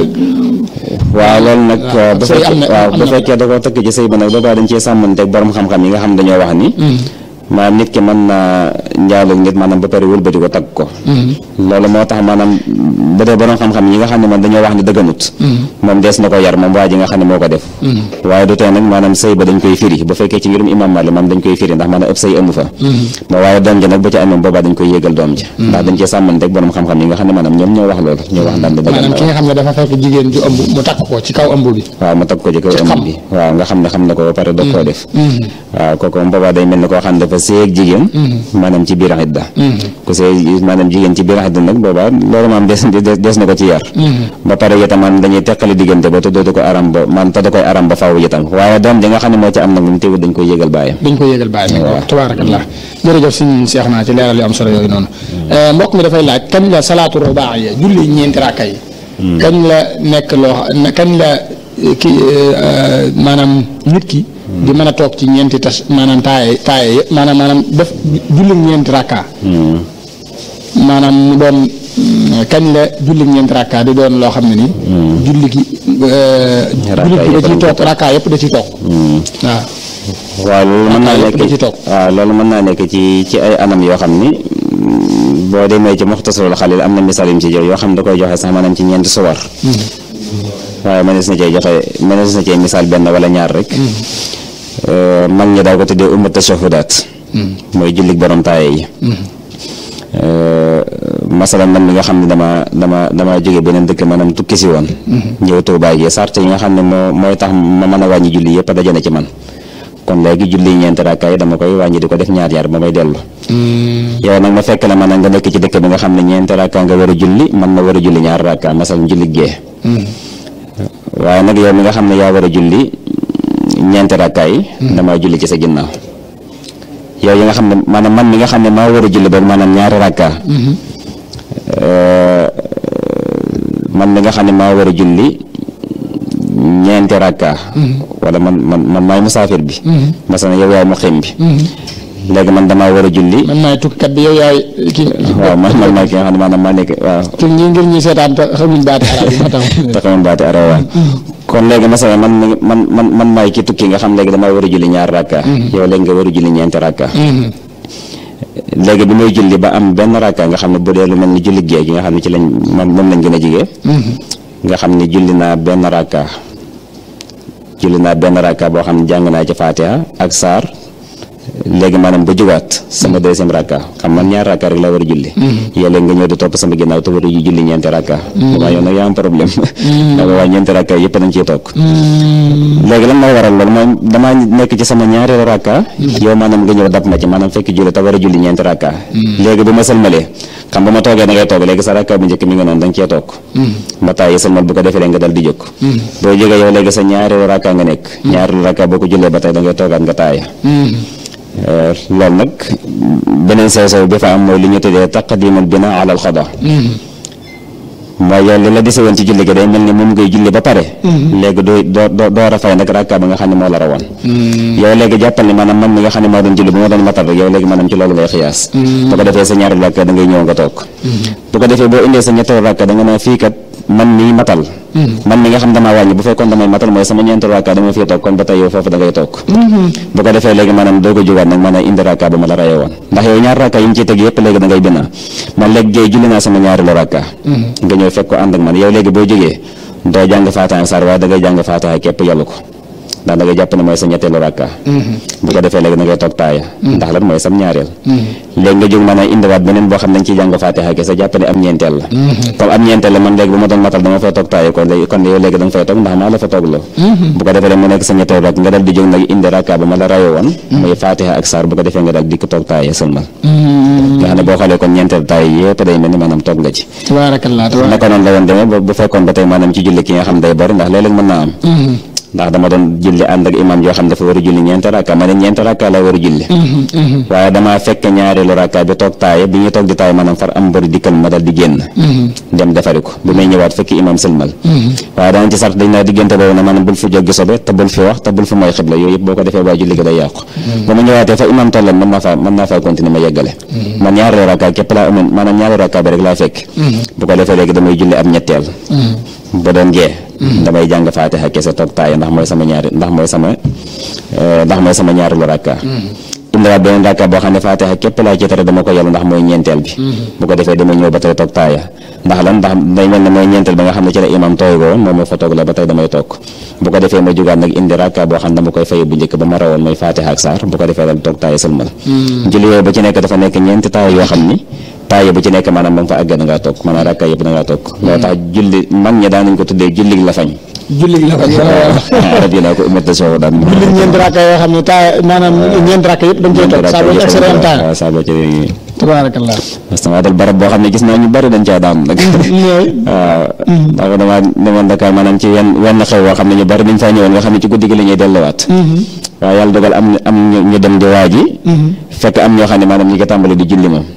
S1: waaw loolu nag
S2: waaw
S1: bu
S2: sëy am
S1: fekkee
S2: na-
S1: waaw
S2: am
S1: bu
S2: na-
S1: fekkee da koo takk ci sëy ba nag boobaa dañ cee sàmmanteeg borom xam-xam yi nga xam dañoo wax ni maanaam nit ki mën naa njaaloog nit maanaam ba pare wëlbati ko takk ko loolu moo tax maanaam bu dee borom xam-xam yi nga xam ne man dañoo wax ni dëgganut moom dees na ko yar moom waa ji nga xam ne moo ko def waaye du tee nag maanaam sëy ba dañ koy firi bu fekkee ci ngirum imam Malik moom dañ koy firi ndax maanaam ëpp sëy amu fa ma waaye doom ji nag bu ci amee boobaa dañ koy yégal doom ji ndax dañ cee sàmmanteeg borom xam-xam yi nga xam ne maanaam ñoom ñoo wax loolu ñoo wax ndam di
S2: maanaam ki nga xam ne dafa fekk jigéen ju ëmb mu takk ko ci kaw ëmb bi
S1: waaw ma tag ko ci kaw
S2: xam.
S1: ëmb bi waaw nga xam ne xam na ko ba pare doog koo def waaw kooku moom boobaa day mel ni koo xam ne dafa séeg jigéen maanaam ci biir xidda ku séeg maanaam jigéen ci biir xidda nag boobaa loolu maam des des des na ko ci yar ba pare itam maanaam dañuy teqali diggante ba te dootu ko aram ba man te da koy aram ba faaw itam waaye doom ji nga xam ne moo ci am nag moom teewul dañ koy yégal bàyyam
S2: dañ ko yégal bàyyi nag tabaarakallah jërëjëf suñ seex naa ci leeral yu am solo yooyu noonu mbokk mi dafay laaj kañ la salaatu rubaa yi julli ñeenti rakka yi kañ la nekk loo xam kañ la eh, ki eh, maanaam nit ki di mën a toog ci ñeenti tas maanaam taaye taaye yëpp maanaam maanaam def julli ñeenti rakka maanaam mu doon mm, kañ la julli ñeenti rakka di doon loo xam ne ni julli gi eh, julli gi da ciy toog rakka yëpp da ciy toog waaw
S1: waaw loolu mën naa
S2: Rakka
S1: nekk
S2: yëpp da ci toog.
S1: waaw loolu mën naa nekk ci ci ay anam yoo xam ni mm, boo demee ci muxtasarul xalil am na misaal yu mu ci jox yoo xam ne da koy joxe sax maanaam ci ñeenti suwar waaye mënees na cee joxe mënees na cee misaal benn wala ñaar rek Euh, mag ñi daa ko tuddee umma tashahudaat mooy jullit borom taaye yi Euh, masalan man mi nga xam ne dama dama dama jóge beneen dëkk maanaam tukki si woon ñëw Tuubaa gi sart yi nga xam ne moo mooy tax ma mën a wàññi julli yëpp dajane ci man kon léegi julli ñeenti rakka yi dama koy wàññi di ko def ñaar ñaar ba may dellu yow nag ma fekk la man nga nekk ci dëkk bi nga xam ne ñeenti rakka nga war a julli man ma war a julli ñaar rakka masalan julli gee waaye nag yow mi nga xam ne yaa war a julli ñeenti rakka yi damaa julli ci sa ginnaaw yow yi nga xam ne maanaam man mi nga xam ne maa war a julli ba maanaam ñaari rakka Euh, man mi nga xam ne maa war a julli ñeenti rakka wala man man man maay musaafir bi masalan yow yaay muqim bi léegi man damaa war a julli
S2: man maay tukkikat bi yow yaay kii
S1: waaw man man maay ki nga xam ne maanaam maa nekk waaw
S2: ci ñi ngir ñi seetaan te xamuñ baati arab yi moo tax
S1: taxawoon baati araw waaw kon léegi masalan man mi- man man man maay ki tukki nga xam léegi damaa war a julli ñaar rakka yow léegi nga war a julli ñeenti rakka léegi bi may julli ba am benn rakka nga xam ne bu dee lu mel ni julli gee gi nga xam ne ci lañ moom moom lañ gën a jigee nga xam ne julli naa benn rakka julli naa benn rakka boo xam ne jàng naa ci Fatiha ak saar léegi maanaam ba jugaat sama deuxième rakka xam man ñaar rakka rek la war a julli yow léegi nga ñëw di topp sama ginnaaw te war a julli ñeenti rakka boobaa yow nag yaa am problème ndax boobaa ñeenti rakka yëpp dañ ciy toog léegi lan moo waral loolu mooy damaa nekk ci sama ñaari rakka yow maanaam nga ñëw dab ma ci maanaam fekk julli te war a julli ñeenti rakka léegi bu ma sëlmalee xam ba ma toogee da ngay toog léegi sa rakka bu njëkk mi nga noonu da nga cee toog ba tàyyi sëlmal bu ko defee nga dal di jóg boo jógee yow léegi sa ñaari rakka nga nekk ñaari rakka boo ko jullee ba tey da ngay toogaat nga taaya loolu nag beneen sew sew bi fa am mooy li ñu tuddee taqdimul bina ala al xada mooy yow li la dese woon ci julli gi day mel ni moom ngay julli ba pare léegi doo doo doo door a fay nag rakka ba nga xam ne moo la rawoon yow léegi jàppal ni maanaam man mi nga xam ne moo doon julli bu ma doon matal rek yow léegi maanaam ci loolu ngay xiyaas bu ko defee sa ñaari rakka da ngay ñëw nga toog bu ko defee boo indee sa ñetteelu rakka da nga naan fii kat man mi matal man mi nga xam damaa wàññi bu fekkoon damay matal mooy sama ñeenti rakka dama fii toog kon ba tey yow foofu da ngay toog bu ko defee léegi maanaam doo ko jógaat nag maanaam indi rakka ba ma la rayee woon ndax yow ñaar rakka yi mu ciy teg yëpp léegi da ngay binaa man léegi géey julli naa sama ñaari la rakka nga ñëw fekk ko ànd ak man yow léegi boo jógee doo jàng faataha sar waaye da ngay jàng faataha képp yàlla ko ndax da ngay jàpp ne mooy sa ñetteelu rakka bu ko defee léegi da ngay toog taaya ndax lan mooy sam ñaareel léegi nga jóg mën a indiwaat beneen boo xam ne dañ ciy jàng faatiha kese jàpp ne am ñeenteel la comme am ñeenteel la man léegi bu ma doon matal dama fay toog taaya kon léegi kon yow léegi da nga fay toog ndax maa la fa toog la bu ko defee mu nekk sa ñetteelu rakk nga dal di jóg nag indi rakka ba ma la rayo woon muy faatiha ak saar bu ko defee nga dal dikk toog taaya sëlmal nga xam ne boo xoolee kon ñeenteel taaya yëpp day mel ni maanaam toog nga ci
S2: tabarakallah
S1: naka noonu la woon demee bu fekkoon ba tey maanaam ci julli ki nga xam day bari ndax léeg-léeg mën naa am ndax dama doon julli ànd ak imam yoo xam dafa war a julli ñeenti rakka ma ne ñeenti rakka la war a julli waaye damaa fekk ñaareelu rakka bi toog taaye bi ñuy toog di taaye maanaam far am mbëri dikkal ma dal di génn dem defari ko bi may ñëwaat fekk imam sëlmal waaye danañ ci sart dañ naa diggante boobu ne maanaam bul fi joggi sobe te bul fi wax te bul fi mooy xibla yooyu yëpp boo ko defee waa julli gi day yàqu ba ma ñëwaatee fa imam tolloon mën naa faa mën naa faa continuer ma yeggale man ñaareelu rakka képp laa amoon maanaam ñaareelu rakka bi rek laa fekk bu ko defee léegi damay julli am ñetteel ba doon gee damay jàng faatiha kese toog taaya ndax mooy sama ñaari ndax mooy sama ndax mooy sama ñaareelu rakka indiwaat beneen rakka boo xam ne faatiha képp laa ci tere dama ko yàlla ndax mooy ñeenteel bi bu ko defee damay ñëw ba tey toog taaya ndax lan ndax day mel ne mooy ñeenteel ba nga xam ne ci la imam tooy ko woon moom moo fa toog la ba tey damay toog bu ko defee ma jógaat nag indi rakka boo xam ne dama koy faye bu njëkk ba ma rawoon mooy faatiha ak saar bu ko defee dal toog taaya sëlmal julli yooyu ba ci nekk dafa nekk ñeenti taaya yoo xam ni taaya bu ci nekk maanaam ba nga fa àgg da ngaa toog maanaam rakka yëpp da ngaa toog loolu tax julli mag ñi daan nañ ko tuddee jullig la fañ
S2: julli la ko
S1: arab yi laa ko ummate soow daan
S2: julli ñeent rakka yoo xam ne taa maanaam ñeent rakka yëpp dañ koy toog saa boo ci accès am taa
S1: waaw saa boo ci
S2: tabarakallah
S1: parce que maa dal barab boo xam ne gis naa ñu bari dañ caa daan nag waaw ndax damaa demoon Dakar maanaam ci wenn wenn xew woo xam ne ñu bari dañ faa ñëwoon nga xam ne ci guddi gi la ñuy delluwaat waaw yàlla dogal am am ñu dem di waaji fekk am ñoo xam ne maanaam ñi nga tàmbali di julli moom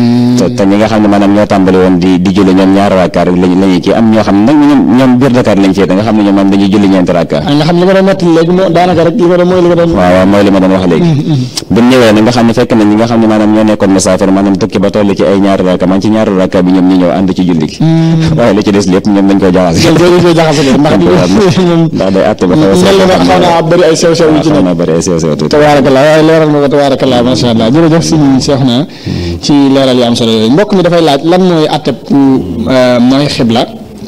S1: te ñi nga xam ne maanaam ñoo tàmbali woon di di julli ñoom ñaari rakka rek lañ lañuy kii am ñoo xam ne nag ñoom ñoom biir Dakar lañ féete nga xam ne ñoom maanaam dañuy julli ñeenti rakka
S2: nga xam li ma doon nettali léegi moo daanaka rek li ma doon mooy li ma doon
S1: waaw waaw mooy li ma doon wax léegi bu ñëwee nag nga xam ne fekk na ñi nga xam ne maanaam ñoo nekkoon musaafir maanaam tukki ba toll ci ay ñaari rakka man ci ñaari rakka bi ñoom ñu ñëw ànd ci julli gi waaye li ci des lépp ñoom dañ koy jaxase
S2: dañ koy jaxase ndax
S1: ndax day àtte ba xaw a
S2: mel na xaw naa bëri ay sew sew yu ci
S1: xaw
S2: nekk
S1: naa bëri ay sew sew tuuti
S2: tabarakallah waaye leeral ma ko tabarakallah masha allah jërëjëf si seex na ci leeral yu am solo yooyu mbokk mi dafay laaj lan mooy atteb ku mooy xibla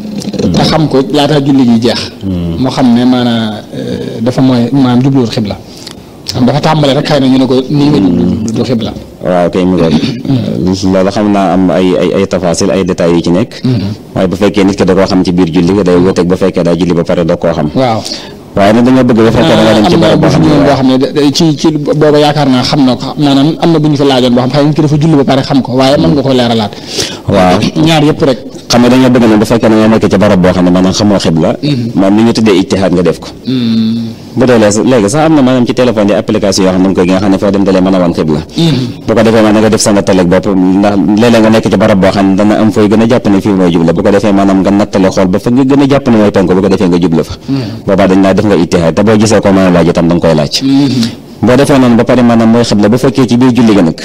S2: te xam ko laata julli gi jeex moo xam ne maanaam dafa mooy maanaam jubluwul xibla am dafa tàmbale rek xëy na ñu ne ko nii nga jublu du xibla
S1: waaw kay mu ngoog loolu xam naa am ay ay ay tafasil ay détails yu ci nekk waaye bu fekkee nit ki da koo xam ci biir julli day wuteeg bu fekkee daa julli ba pare doo koo xam
S2: waaw
S1: waaye nag dañoo bëgg bu fekkee da nga dem ci
S2: am na
S1: barab boo xam ne
S2: boo xam ne da- ci ci booba yaakaar naa xam na ko maanaam am na bu ñu fi laajoon boo xam xëy na ki dafa julli ba pare xam ko waaye mën nga ko leeralaat
S1: waaw
S2: ñaar yëpp rek
S1: xam nga dañoo bëgg nag bu fekkee da nga nekk ci barab boo xam ne maanaam xamoo xibla moom li ñu tuddee ijtihaad nga def ko bu dee léegi léegi sax am na maanaam ci téléphone yi application yoo xam ne nga koy gi nga xam ne foo dem dalee mën a wan xibla bu ko defee maanaam nga def sa nattaleeg bopp ndax léeg-léeg nga nekk ci barab boo xam ne dana am fooy gën a jàpp ne fii mooy jubla bu ko defee maanaam nga nattale xool ba fa nga gën a jàpp ne mooy penku bu ko defee nga jubla fa boobaa dañ naa def nga ijtihaad te boo gisee ko mën a laaj itam da nga koy laaj boo defee noonu ba pare maanaam mooy xibla bu fekkee ci biir julli ga nag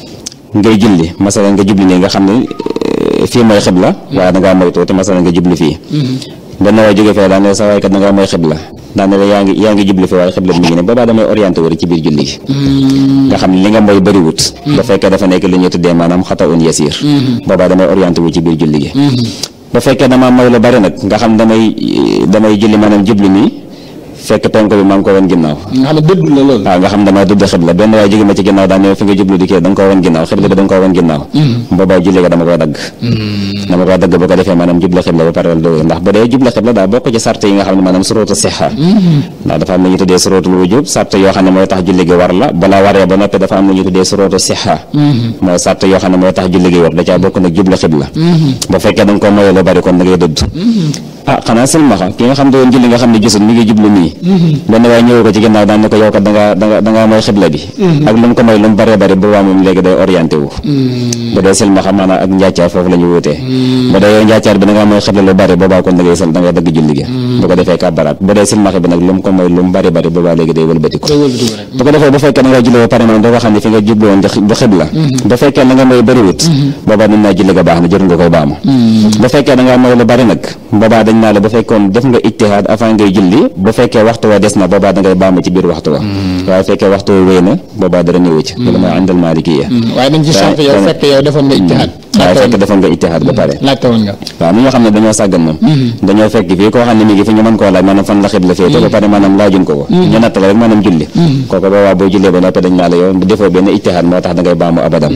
S1: ngay julli masalan nga jubli nii nga xam ne eh, fii mooy xibla waaye da ngaa moytu te masalan nga jubli fii benn waay jóge fee daan ne sa waay kat da ngaa mooy xibla daan ne la yaa ngi yaa ngi jubli fii waaye xibla bi mi ngi ne boobaa damay orienté wari ci biir julli gi nga xam ne li nga mooy bëriwut ba fekkee dafa nekk li ñuy tuddee maanaam xata un yasiir boobaa damay orienté wu ci biir julli gi ba fekkee damaa mooy lu bari nag nga xam damay damay julli maanaam jubli nii fekk penk bi maa ngi ko woon ginnaaw
S2: nga xam ne dëddul la loolu
S1: waaw nga xam damaa dudd xibla benn waaye jóge ma ci ginnaaw daan ne fi nga jublu di kii da nga koo wan ginnaaw xibla bi da nga koo wan ginnaaw boobaa julli ga dama koy dagg dama koy dagg bu ko defee maanaam jubla xibla ba pare do ndax bu dee jubla xibla daa bokk ci sart yi nga xam ne maanaam surutu sixa ndax dafa am lu ñu tuddee surutul wujub sart yoo xam ne mooy tax julli gi war la balaa waree ba noppi dafa am lu ñu tuddee surutu sixa mooy sart yoo xam ne mooy tax julli gi war da caa bokk nag jubla xibla bu fekkee da nga ko moyee lu bari kon da ngay dëdd ah xanaa silmaxa ki nga xam ne woon julli nga xam ne gisul mi ngi jublu nii benn waaye ñëwee ko ci ginnaaw daan ne ko yow kat da ngaa da nga da ngaa mooy xibla bi ak lu mu ko may lu mu bëree bëri boobaa moom léegi day orienté wu bu dee silmaxa maanaam ak njàccaar foofu la ñu wutee bu dee yow njàccaar bi da ngaa mooy xibla lu bëri boobaa kon da ngay sal da ngay dagg julli gi bu ko defee kàbbaraat bu dee silmaxa bi nag lu mu ko may lu mu bëri bëri boobaa léegi day wëlbati ko bu ko defee bu fekkee da nga julli ba pare moom doo ko xam ne fi nga jublu woon du xibla bu fekkee da nga mooy bëriwut boobaa dañ naa julli ga baax na jër nga koy baamu bu fekkee da ngaa mooy lu bëri nag boobaa dañ naa la bu fekkoon def nga ijtihaad avant ngay julli bu fekkee waxtu wa des na boobaa da ngay baamu ci biir waxtu wa waaye fekkee waxtu wa wéy na boobaa dara ñëwu ci loolu mooy àndal maalikiya
S2: waaye dañ ci sant yow fekk yow defoon nga ijtihaad
S1: waaye fekk defoon nga ijtihaad ba pare
S2: laajte woon nga
S1: waaw mi nga xam ne dañoo sàggan moom dañoo fekk fii koo xam ne mi ngi fi ñu mën koo laaj maanaam fan la xibla féete ba pare maanaam laajuñ ko ko ñu nattale rek maanaam julli kooku boobaa boo jullee ba noppi dañ naa la yow defoo benn ijtihaad moo tax da ngay baamu abadan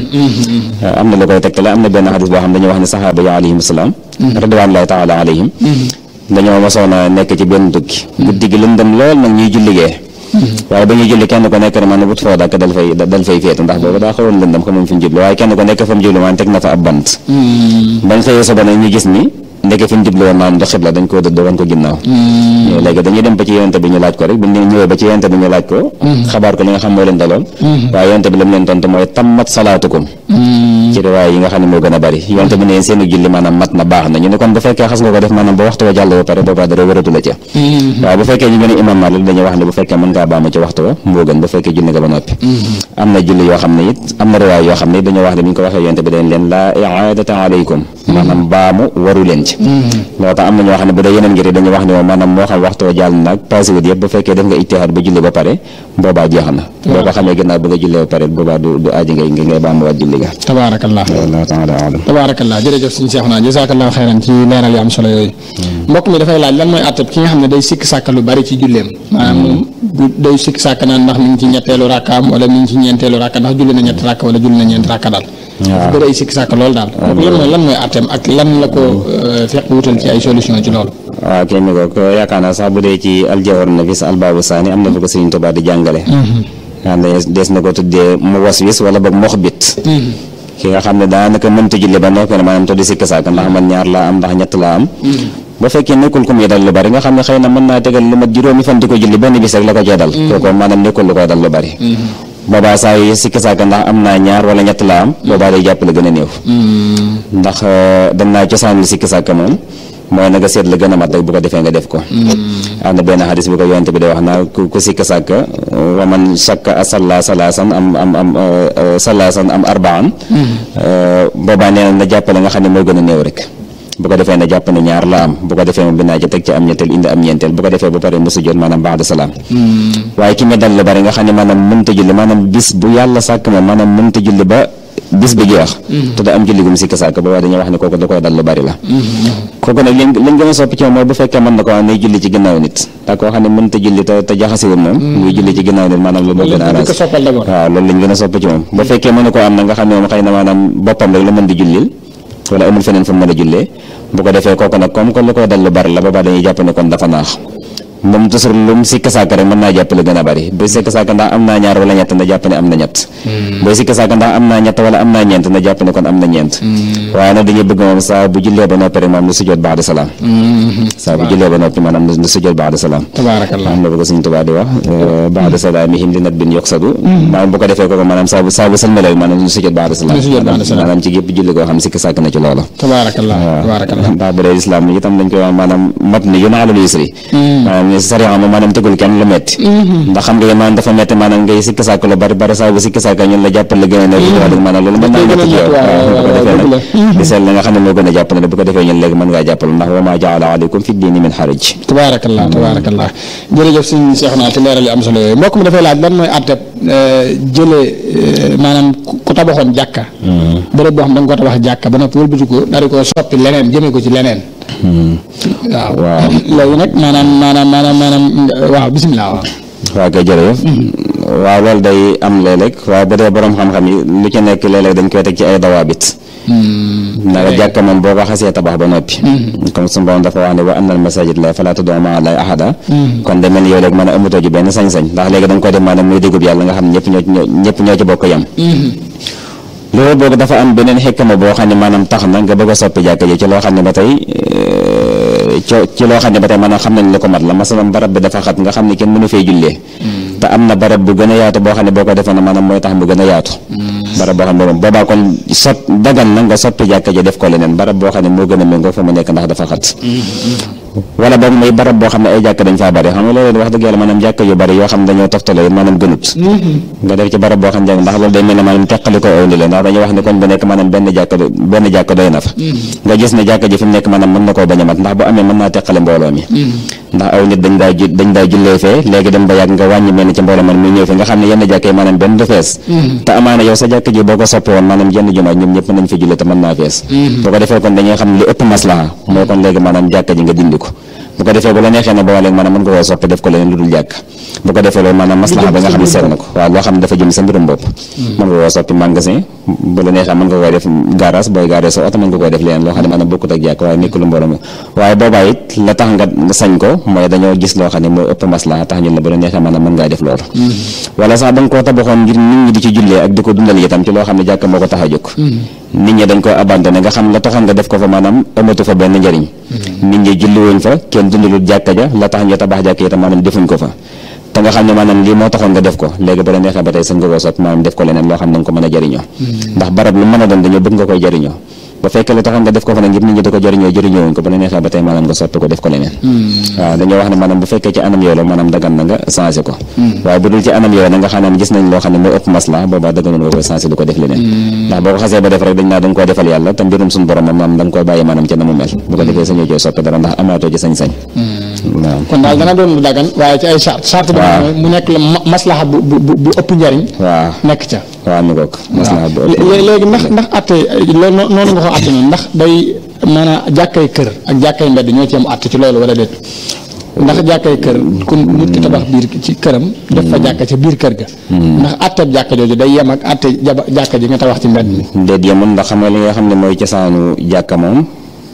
S1: am na lu koy tegtale am na benn xadis boo xam dañoo wax ne saxaaba yi alayhim salaam ridwanullahi taala alayhim dañoo mosoon a nekk ci benn tukki guddi gi lëndëm lool nag ñuy julligee waaye ba ñuy julli kenn ko nekk ne man wut foo dakk dal fay dal fay féetu ndax boobu daa xawoon lëndëm xamuñ fi ñu jublu waaye kenn ko nekk fa mu jublu man teg na fa ab bant bañ xëyee suba nag ñu gis ni ndeke fi ñu jublu woon maanaam du xibla dañ koo dëdd woon ko ginnaaw léegi dañuy dem ba ci yonente bi ñu laaj ko rek bu ñu ñëwee ba ci yonente bi ñu laaj ko xabaar ko li nga xam moo leen daloon waaye yonente bi la mu leen tontu mooy tammat salaatukum ci riwaay yi nga xam ne moo gën a bari yonente bi ne seenu julli maanaam mat na baax na ñu ne kon bu fekkee xas nga ko def maanaam ba waxtu wa jàll ba pare boobaa dara wëratu la ca waaye bu fekkee ñu gën a imam Maalik dañuy wax ne bu fekkee mën ngaa baamu ci waxtu wa moo gën bu fekkee julli nga ba noppi am na julli yoo xam ne it am na riwaay yoo xam ne dañoo wax ne bi ñu ko waxee yonente bi dañ leen laa iaadata alaykum maanaam baamu waru leen ci moo tax am na ñoo xam ne bu dee yeneen ngir dañuy wax ne moom maanaam moo xam waxtu wa jàll naag passé wut yëpp bu fekkee def nga ijtihaad ba julli ba pare boobaa jeex na boo ko xamee ginnaaw ba nga jullee ba pare boobaa du du aaji ngay ngay baamuwaat julli ga
S2: tabaarakallah
S1: wallahu taala alam
S2: tabaarakallah jërëjëf suñu seex naa jazakallahu xeyran ci leeral yu am solo yooyu mbokk mi dafay laaj lan mooy àttab ki nga xam ne day sikk sàkk lu bari ci julleem maanaam moom day sikk sàkk naan ndax mi ngi ci ñetteelu rakkaam wala mi ngi ci ñeenteelu rakka ndax julli na ñetti rakka wala julli na ñeenti rakka daal
S1: waaw
S2: bëri ay sikk sàkk loolu daal lan mooy lan mooy àtteem ak lan la ko fekk wutal ci ay solution ci loolu
S1: waaw kenn ko ko yaakaar naa sax bu dee ci aljawhar nafis albaabu saani am na fa ko Sëriñ Tuubaa di jàngale xam ne des na ko tuddee mu waswis wala boog moxbit ki nga xam ne daanaka mënta julli ba noppi ne maanaam te di sikk sàkk ndax man ñaar laa am ndax ñett laa am ba fekkee nekkul ku muy dal lu bari nga xam ne xëy na mën naa tegal lu mat juróomi fan di ko julli benn bis rek la ko cee dal kooku maanaam nekkul lu koy dal lu bari boobaa saa yi sikk sàkk ndax am naa ñaar wala ñett laa am boobaa day jàpp la gën a néew ndax dem naa cosaan li sikk sàkk moom mooy na nga seet la gën a mat rek bu ko defee nga def ko am na benn xadis bu ko yonent bi day wax naa ku ku sikk sàkk wa man shakka a salla salaasan am am am salaasan am arbaan boobaa nee na na jàppale nga xam ne moo gën a néew rek bu ko defee na jàpp ne ñaar la am bu ko defee moom binaa ci teg ci am ñetteel indi am ñeenteel bu ko defee ba pare mu sujjoot maanaam ba'da salaam waaye ki me dal lu bari nga xam ne maanaam mënta julli maanaam bis bu yàlla sàkk moom maanaam mënta julli ba bis bi jeex te da am julli gum sikk sàkk ba waaye dañuy wax ne kooku da koy dal lu bari la kooku nag liñ liñ gën a soppi ci moom mooy bu fekkee mën na ko wax ne julli ci ginnaaw nit te koo xam ne mënta julli te te jaxasiwul moom muy julli ci ginnaaw nit maanaam lu moo gën a arrangé waaw loolu lañ gën a soppi ci moom bu fekkee mën na ko am na nga xam ne moom xëy na maanaam boppam rek la mën di jullil wala amul feneen fu mu mën a jullee bu ko defee kooku nag comme que lu koy dal lu bari la boobaa dañuy jàpp ne kon dafa naax moom toujours lu mu sikk sàkk rek mën naa jàpp lu gën a bari bu sikk sàkk ndax am naa ñaar wala ñett na jàpp ne am na ñett booy sikk sàkk ndax am naa ñett wala am naa ñeent na jàpp ne kon am na ñeent waaye nag dañuy bëgg moom saa bu jullee ba noppi rek moom lu sujjoot ba'da salaam saa bu jullee ba noppi maanaam lu sujjoot ba'da salaam
S2: tabaarakallah
S1: am na bu ko Sëriñ Tuubaa di wax ba'da salaamihim li nat bin yoksadu maanaam bu ko defee kooku maanaam saa bu saa bu sëlmalee maanaam lu sujjoot ba'da salaam
S2: Lu sujjoot ba'da salaam.
S1: maanaam ci gépp julli koo xam sikk sàkk na ci loolu
S2: tabaarakallah tabaarakallah
S1: ndax bu dee islam ni itam dañ koy wax maanaam mat ni yun alal yusri maanaam sariya moom maanaam tegul kenn lu metti ndax xam nga yéen maanaam dafa metti maanaam ngay sikk sàkk lu bari bari saa bu sikk sàkk ñun la jàppal la gën a nekk wax dëgg maanaam loolu mën naa metti ci yow bu ko defee nag di seet la nga xam ne moo gën a jàpp ne bu ko defee ñun léegi mën ngaa jàppal ndax wa maa jaala aleykum fi diini min xaraj
S2: tabaarakallah tabaarakallah jërëjëf suñu seex naa ci leeral yu am solo yooyu mbokk mi dafay laaj lan mooy àtteb jëlee maanaam ku tabaxoon jàkka bërëb boo xam da nga ko tabax jàkka ba noppi wëlbati ko dari ko soppi leneen jëmee ko ci leneen waaw
S1: waaw
S2: léegi nag maanaam maanaam maanaam maanaam waaw bisimilah waaw
S1: waaw kay jërëjëf waaw loolu day am léeg-léeg waaye bu dee borom xam-xam yi lu ci nekk léeg-léeg dañ koy teg ci ay dawaabit naka jàkka moom boo ko xasee tabax ba noppi comme suñu borom dafa wax ne wa annal masajid la falaa tad'u ma'a llaahi ahada kon de mel ni yow léegi mën a amatoo ji benn sañ-sañ ndax léegi da nga koy def maanaam muy déggub yàlla nga xam ne ñëpp ñoo ñoo ñëpp ñoo ci bokk yam loolu boobu dafa am beneen xekkama boo xam ne maanaam tax na nga bëgg a soppi jàkka ji ci loo xam ne ba tey ci ci loo xam ne ba tey maanaam xam nañ la ko mat la masalan barab bi dafa xat nga xam ne kenn mënu fee jullee te am na barab bu gën a yaatu boo xam ne boo ko defee na maanaam mooy tax mu gën a yaatu barab boo xam ne moom boobaa kon sot dagan na nga soppi jàkka ji def ko leneen barab boo xam ne moo gën a méngoo fa mu nekk ndax dafa xat wala boog mooy barab boo xam ne ay jàkk dañ faa bari xam nga loolu wax dëgg yàlla maanaam jàkk yu bari yoo xam ne dañoo toftale maanaam gënut nga def ci barab boo xam ne ndax loolu day mel ne maanaam teqali ko aw ni la ndax dañuy wax ne kon bu nekk maanaam benn jàkk benn jàkk doy na fa nga gis ne jàkk ji fi mu nekk maanaam mën na koo bañ a mat ndax bu amee mën naa teqale mbooloo mi ndax aw nit dañ daa dañ daa jullee fee léegi dem ba yàgg nga wàññi mel ni ci mbooloo man muy ñëw fi nga xam ne yenn jàkk yi maanaam benn du fees te amaana yow sa jàkk ji boo ko soppi woon maanaam jenn jumaa ñoom ñëpp nañ fi jullee te mën naa fees boo ko defee kon dañuy xam li ëpp maslaha mooy kon léegi maanaam jàkk ji nga dindi ko bu ko defee bu la neexee ne boo léegi maanaam mën nga koo soppi def ko leneen lu dul jàkk bu ko defee loolu maanaam maslaxa ba nga xam ne seet na ko waaw loo xam ne dafa jëm sa mbirum bopp mën nga koo soppi magasin bu la neexee mën nga koy def garage booy garage sa oto mën nga koy def leneen loo xam ne maanaam bokkut ak jàkk waaye nekkul mbooloo mi waaye boobaa it la tax nga sañ ko mooy dañoo gis loo xam ne moo ëpp maslaxa tax ñun la bu la neexee maanaam mën ngaa def loolu wala sax da nga koo tabaxoon ngir nit ñi di ci jullee ak di ko dundal itam ci loo xam ne jàkk moo ko tax a jóg nit ñi dañ ko abandonné nga xam la taxoon nga def ko fa maanaam amatu fa benn njëriñ nit ñi julli wuñ fa kenn dundalul jàkka ja la tax ñu tabax jàkk itam maanaam defuñ ko fa te nga xam ne maanaam lii moo taxoon nga def ko léegi ba la neexee ba tey sañ nga koo soppi maanaam def ko leneen loo xam ne nga ko mën a jëriñoo ndax barab lu mën a doon dañoo bëgg nga koy jëriñoo ba fekkee la taxoon nga def ko fa nag ngir nit ñi di ko jëriñoo jëriñoo wuñ ko ba la neexee ba tey maanaam nga soppi ko def ko leneen waaw dañoo wax ne maanaam bu fekkee ci anam yooyu la maanaam dagan na nga changé ko waaye bu dul ci anam yooyu na nga xam ne gis nañ loo xam ne moo ëpp masla boobaa daganoon nga koy changé di ko def leneen ndax boo ko xasee ba def rek dañ naa da nga koo defal yàlla te mbirum suñu borom moom da nga koy bàyyi maanaam ca na mu mel bu ko defee sañoo koy soppi dara ndax amaatoo ci sañ-sañ waaw
S2: kon daal dana doon lu dagan waaye ci ay charte charte ba mu nekk la maslaha bu bu bu ëpp njariñ
S1: waaw
S2: nekk ca
S1: waaw mi ngoog maslaha bu ëpp
S2: léegi ndax ndax atte loolu noonu nga ko atte noonu ndax day maanaam jàkkay kër ak jàkkay mbedd ñoo ci am atte ci loolu wala déet ndax jàkkay kër ku nit ki tabax biir ci këram def fa jàkka ca biir kër ga ndax atteb jàkka jooju day yem ak atte jaba jàkka ji nga tabax ci mbedd mi
S1: déet yemul ndax xam nga li nga xam ne mooy cosaanu jàkka moom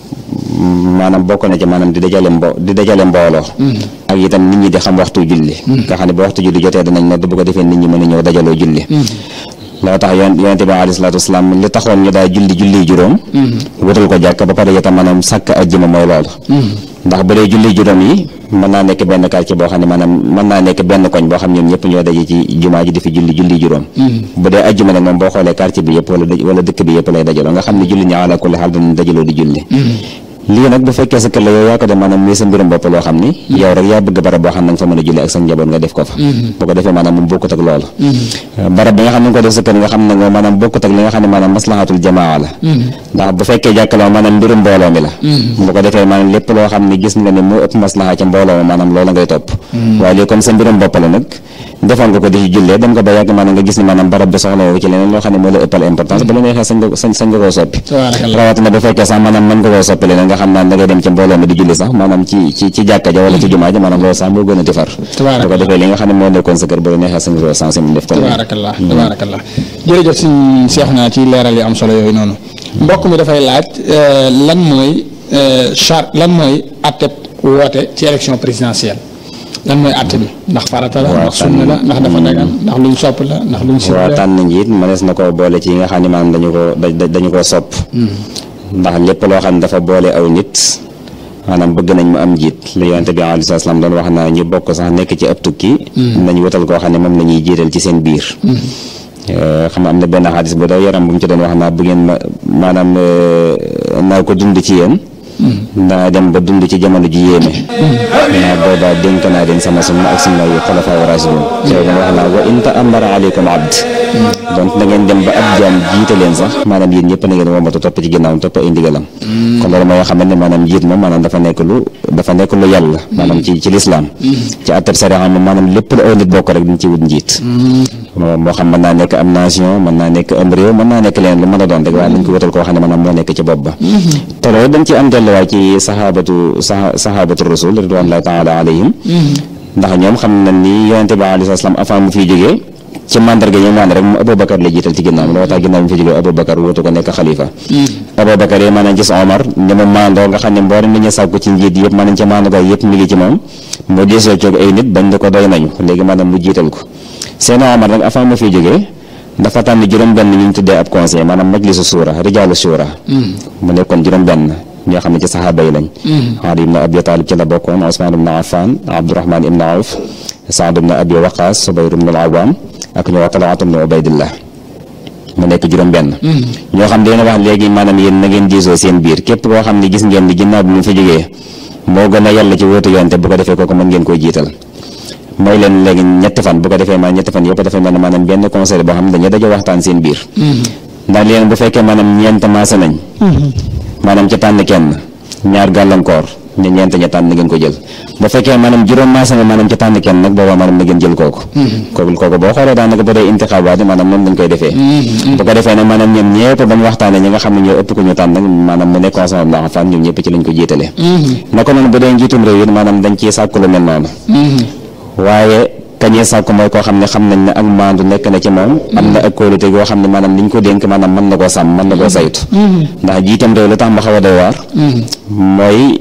S1: maanaam bokk na ci maanaam di dajale mbo di dajale mbooloo ak itam nit ñi di xam waxtu julli nga xam ne ba waxtu julli jotee danañ nodd bu ko defee nit ñi mën a ñëw dajaloo julli loo tax yoon yonente bi alayhi salaatu wasalaam li taxoon ñu daal julli julli juróom wutal ko jàkk ba pare itam maanaam sàkk ajjuma mooy loolu ndax bu dee julli juróom yi mën naa nekk benn quartier boo xam ne maanaam mën naa nekk benn koñ boo xam ñoom ñëpp ñoo daje ci jumaa ji di fi julli julli juróom bu dee ajjuma nag moom boo xoolee quartier bi yëpp wala wala dëkk bi yëpp lay dajaloo nga xam ne julli ñi ala kulli xaal danañ dajaloo di julli lii nag bu fekkee sa kër la yow yaa ko def maanaam muy sa mbirum bopp loo xam ni yow rek yaa bëgg barab boo xam ne nga fa mën a julli ak sa njaboot nga def ko fa bu ko defee maanaam moom bokkut ak loolu barab bi nga xam ne nga ko def sa kër nga xam ne moom maanaam bokkut ak li nga xam ne maanaam maslahatul jamaa la ndax bu fekkee jàkkaloo maanaam mbirum mbooloo mi la bu ko defee maanaam lépp loo xam ne gis nga ne moo ëpp maslaha ca mbooloo ma maanaam loola ngay topp waaye lii comme sa mbirum bopp la nag defoon nga ko di jullee dem nga ba yàgg maanaam nga gis ni maanaam barab bi soxla woo ci leneen loo xam ne moo la ëppal importance ba la neexee sañ nga sañ sañ nga koo soppi rawatina bu fekkee sax maanaam mën nga koo soppi leneen nga xam naa da ngay dem ci mbooloo mi di julli sax maanaam ci ci ci jàkka ja wala ci jumaa ja maanaam loolu sax moo gën a tifar bu ko defee li nga xam ne moo nekkoon sa kër ba la neexee sañ nga koo sensé mu def ko
S2: tabaarakallah tabaarakallah jërëjëf suñ seex naa ci leeral yi am solo yooyu noonu mbokk mi dafay laaj lan mooy charte lan mooy atteb woote ci élection présidentielle lan mooy àtte bi ndax farata la ndax sunna la ndax dafa dagan ndax luñ sopp la ndax luñ sib
S1: waaw tànn njiit mënees na koo boole ci yi nga xam ne maanaam dañu ko dañu koo sopp ndax lépp loo xam ne dafa boole aw nit maanaam bëgg nañ mu am njiit li yonente bi alayhi salaam doon wax naa ñu bokk sax nekk ci ab tukki nañ wutal koo xam ne moom la ñuy jiital ci seen biir xam nga am na benn xaalis bu daw yaram bu mu ci doon wax naa bu ngeen ma maanaam naa ko dund ci yéen naa dem ba dund ci jamono ji yéeme naa boobaa dénk naa leen sama sunna ak sunna yu xulafaa raashidun yow dama wax naa wa in ta'ammara aleykum abd donc da ngeen dem ba ab jaam jiite leen sax maanaam yéen ñëpp na ngeen womatu topp ci ginnaawam topp ay ndigalam kon loolu mooy xam ne maanaam njiit moom maanaam dafa nekk lu dafa nekk lu yàlla maanaam ci ci lislaam ci atteb sariya moom maanaam lépp lu aw nit bokk rek dañ ci wut njiit moo xam mën naa nekk am nation mën naa nekk am réew mën naa nekk leen lu mën a doon rek waaye dañ ko wutal koo xam ne maanaam moo nekk ci bopp ba te loolu dañ ci am delluwaay ci sahabatu sahabatu rasul ridwanullahi taala alayhim ndax ñoom xam na ni yonente bi alayhi salaam avant mu fiy jógee ci mandarga yi maanaam rek mu Aboubacar la jiital ci ginnaaw loolu tax ginnaaw mu fi jógee Aboubacar wutu ko nekk xalifa Aboubacar yi maanaam gis Omar ni mu maandoo nga xam ne mboolem li ñu sàkku ci njiit yëpp maanaam ci maandoo yëpp mi ngi ci moom mu desoo coog ay nit bañ ne ko doy nañu léegi maanaam mu jiital ko seen Omar nag avant mu fiy jógee dafa tànn juróom-benn ñu ñu tuddee ab conseil maanaam majlisu suura rijaalu suura mu nekkoon juróom-benn ñoo xam ne ci saxaaba yi lañ Ali ibn Abi Talib ci la bokkoon Usmaan ibn Affan Abdurahmaan ibn Awf Saad ibn Abi Waqaas Subayr ibn al-Awaam ak ñu wax Talhat ibn Ubaydillah mu nekk juróom-benn ñoo xam ne dina wax léegi maanaam yéen na ngeen diisoo seen biir képp koo xam ne gis ngeen ni ginnaaw bi mu fi jógee moo gën a yàlla ci wóotu yoon te bu ko defee kooku mën ngeen koy jiital mooy leen léegi ñetti fan bu ko defee maanaam ñetti fan yëpp dafay mel ne maanaam benn conseil boo xam ne dañuy daje waxtaan seen biir ndax leen bu fekkee maanaam ñeent maase nañ maanaam ci tànn kenn ñaar gàllankoor ñu ñeent ña tànn na ngeen ko jël bu fekkee maanaam juróom maase na maanaam ci tànn kenn nag boobaa maanaam na ngeen jël kooku kooku kooku boo xoolee daanaka ba dee intixaabaat maanaam noonu lañ koy defee bu ko defee nag maanaam ñoom ñëpp bañ waxtaanee ñi nga xam ne ñoo ëpp ko ñu tànn nag maanaam mu nekk Usmaan ibn Affaan ñoom ñëpp ci lañ ko jiitalee naka noonu bu dee njiitum réew yi maanaam dañ ciy sàkku lu mel noonu waaye kañee sàkku mooy koo xam ne xam nañ ne ak maandu nekk na ci moom am na ak kóolute goo xam ne maanaam liñ ko dénk maanaam mën na koo sàmm mën na koo saytu ndax jiitam réew lu tax ma xaw a doy waar mooy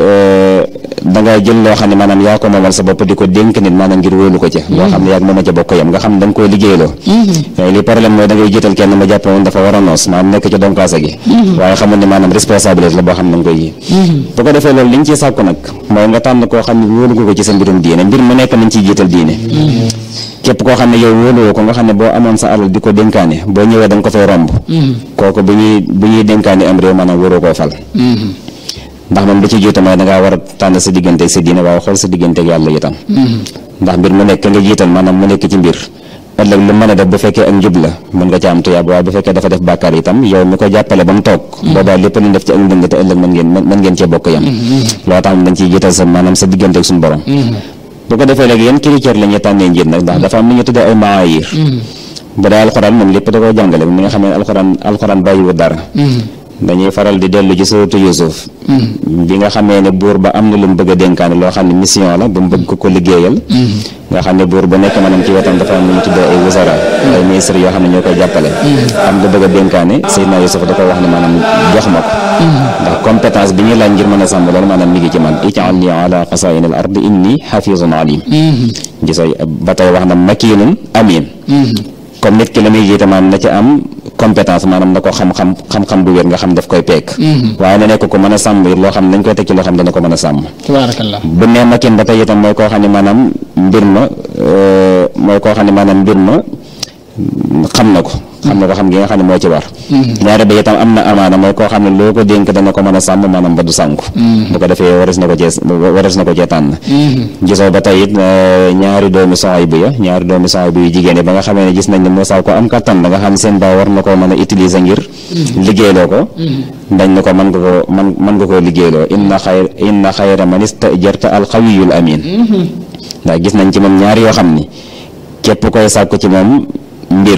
S1: dangay jël loo xam ne maanaam yaa ko moomal sa bopp di ko dénk nit maanaam ngir wóolu ko ca loo xam ne yaa moom a ca bokk yam nga xam ne da nga koy liggéeyloo waaye li problème mooy da ngay jiital kenn ma jàpp woon dafa war a noos maanaam nekk ci donkaasa gi waaye xamul ne maanaam responsabilité la boo xam ne nga koy yi bu ko defee loolu li ñu ciy sàkku nag mooy nga tànn koo xam ne wóolu nga ko ci sa mbirum diine mbir mu nekk nañ ciy jiital diine képp koo xam ne yow wóoluwoo ko nga xam ne boo amoon sa alal di ko dénkaane boo ñëwee da nga ko fay romb kooku bu ñuy bu ñuy dénkaane am réew maanaam waroo koo fal ndax moom da ci jiitu mooy da ngaa war a tànn sa digganteeg sa diine waaye xool sa digganteeg yàlla itam ndax mbir mu nekk nga jiital maanaam mu nekk ci mbir ëllëg lu mën a def bu fekkee ak njub la mën nga ca am tuyaab waaye bu fekkee dafa def bàkkaar itam yow mi ko jàppale ba mu toog boobaa lépp lu def ci ak ndëng te ëllëg mën ngeen mën ngeen cee bokk yam loo tax dañ ciy jiital sa maanaam sa digganteeg suñu borom bu ko defee léegi yan critère la ñuy tànnee njiit nag ndax dafa am lu ñu tuddee ay maayir bu dee alxuraan moom lépp da koo jàngale mi nga xam ne alxuraan alxuraan bàyyiwu dara dañuy faral di dellu ci suuratu Yuusuf bi nga xamee ne buur ba am na lu mu bëgg a dénkaane loo xam ne mission la ba mu bëgg ko ko liggéeyal nga xam ne buur ba nekk maanaam ci wetam dafa am lu ñu tuddee ay wuzara ay ministre yoo xam ne ñoo koy jàppale am nga bëgg a dénkaane Seydina Yuusuf da ko wax ne maanaam jox ma ko ndax compétence bi ñuy laaj ngir mën a sàmm loolu maanaam mi ngi ci man ij'alni ala xasaa'ini al ardi inni xafizun alim gisoo ba tey wax na makiinun amin comme nit ki la muy jiite maanaam na ci am compétence maanaam na ko xam-xam xam-xam bu wér nga xam daf koy peek waaye na nekk ko mën a sàmm loo xam ne dañ koy teg ci loo xam ne dana ko mën a sàmm
S2: tabaarakallah
S1: bu nee makin ba tey itam mooy koo xam ne maanaam mbir ma mooy koo xam ne maanaam mbir ma xam na ko xam na ko xam gi nga xam ne moo ci war ñaari ba itam am na amaana mooy koo xam ne loo ko dénk dana ko mën a sàmm maanaam ba du sànku bu ko defee waris na ko cee waris na ko cee tànn gisoo ba tey it ñaari doomi soxay bu ya ñaari doomi soxay bu yu jigéen ba nga xamee ne gis nañ ne Moussa ko am kattan da nga xam ne seen baa war na koo mën a utiliser ngir liggéeyloo ko dañ ne ko mën nga ko man mën nga koo liggéeyloo inna xayr inna xayra man istajarta alqawiyul amin ndax gis nañ ci moom ñaari yoo xam ni képp koy sàkku ci moom mbir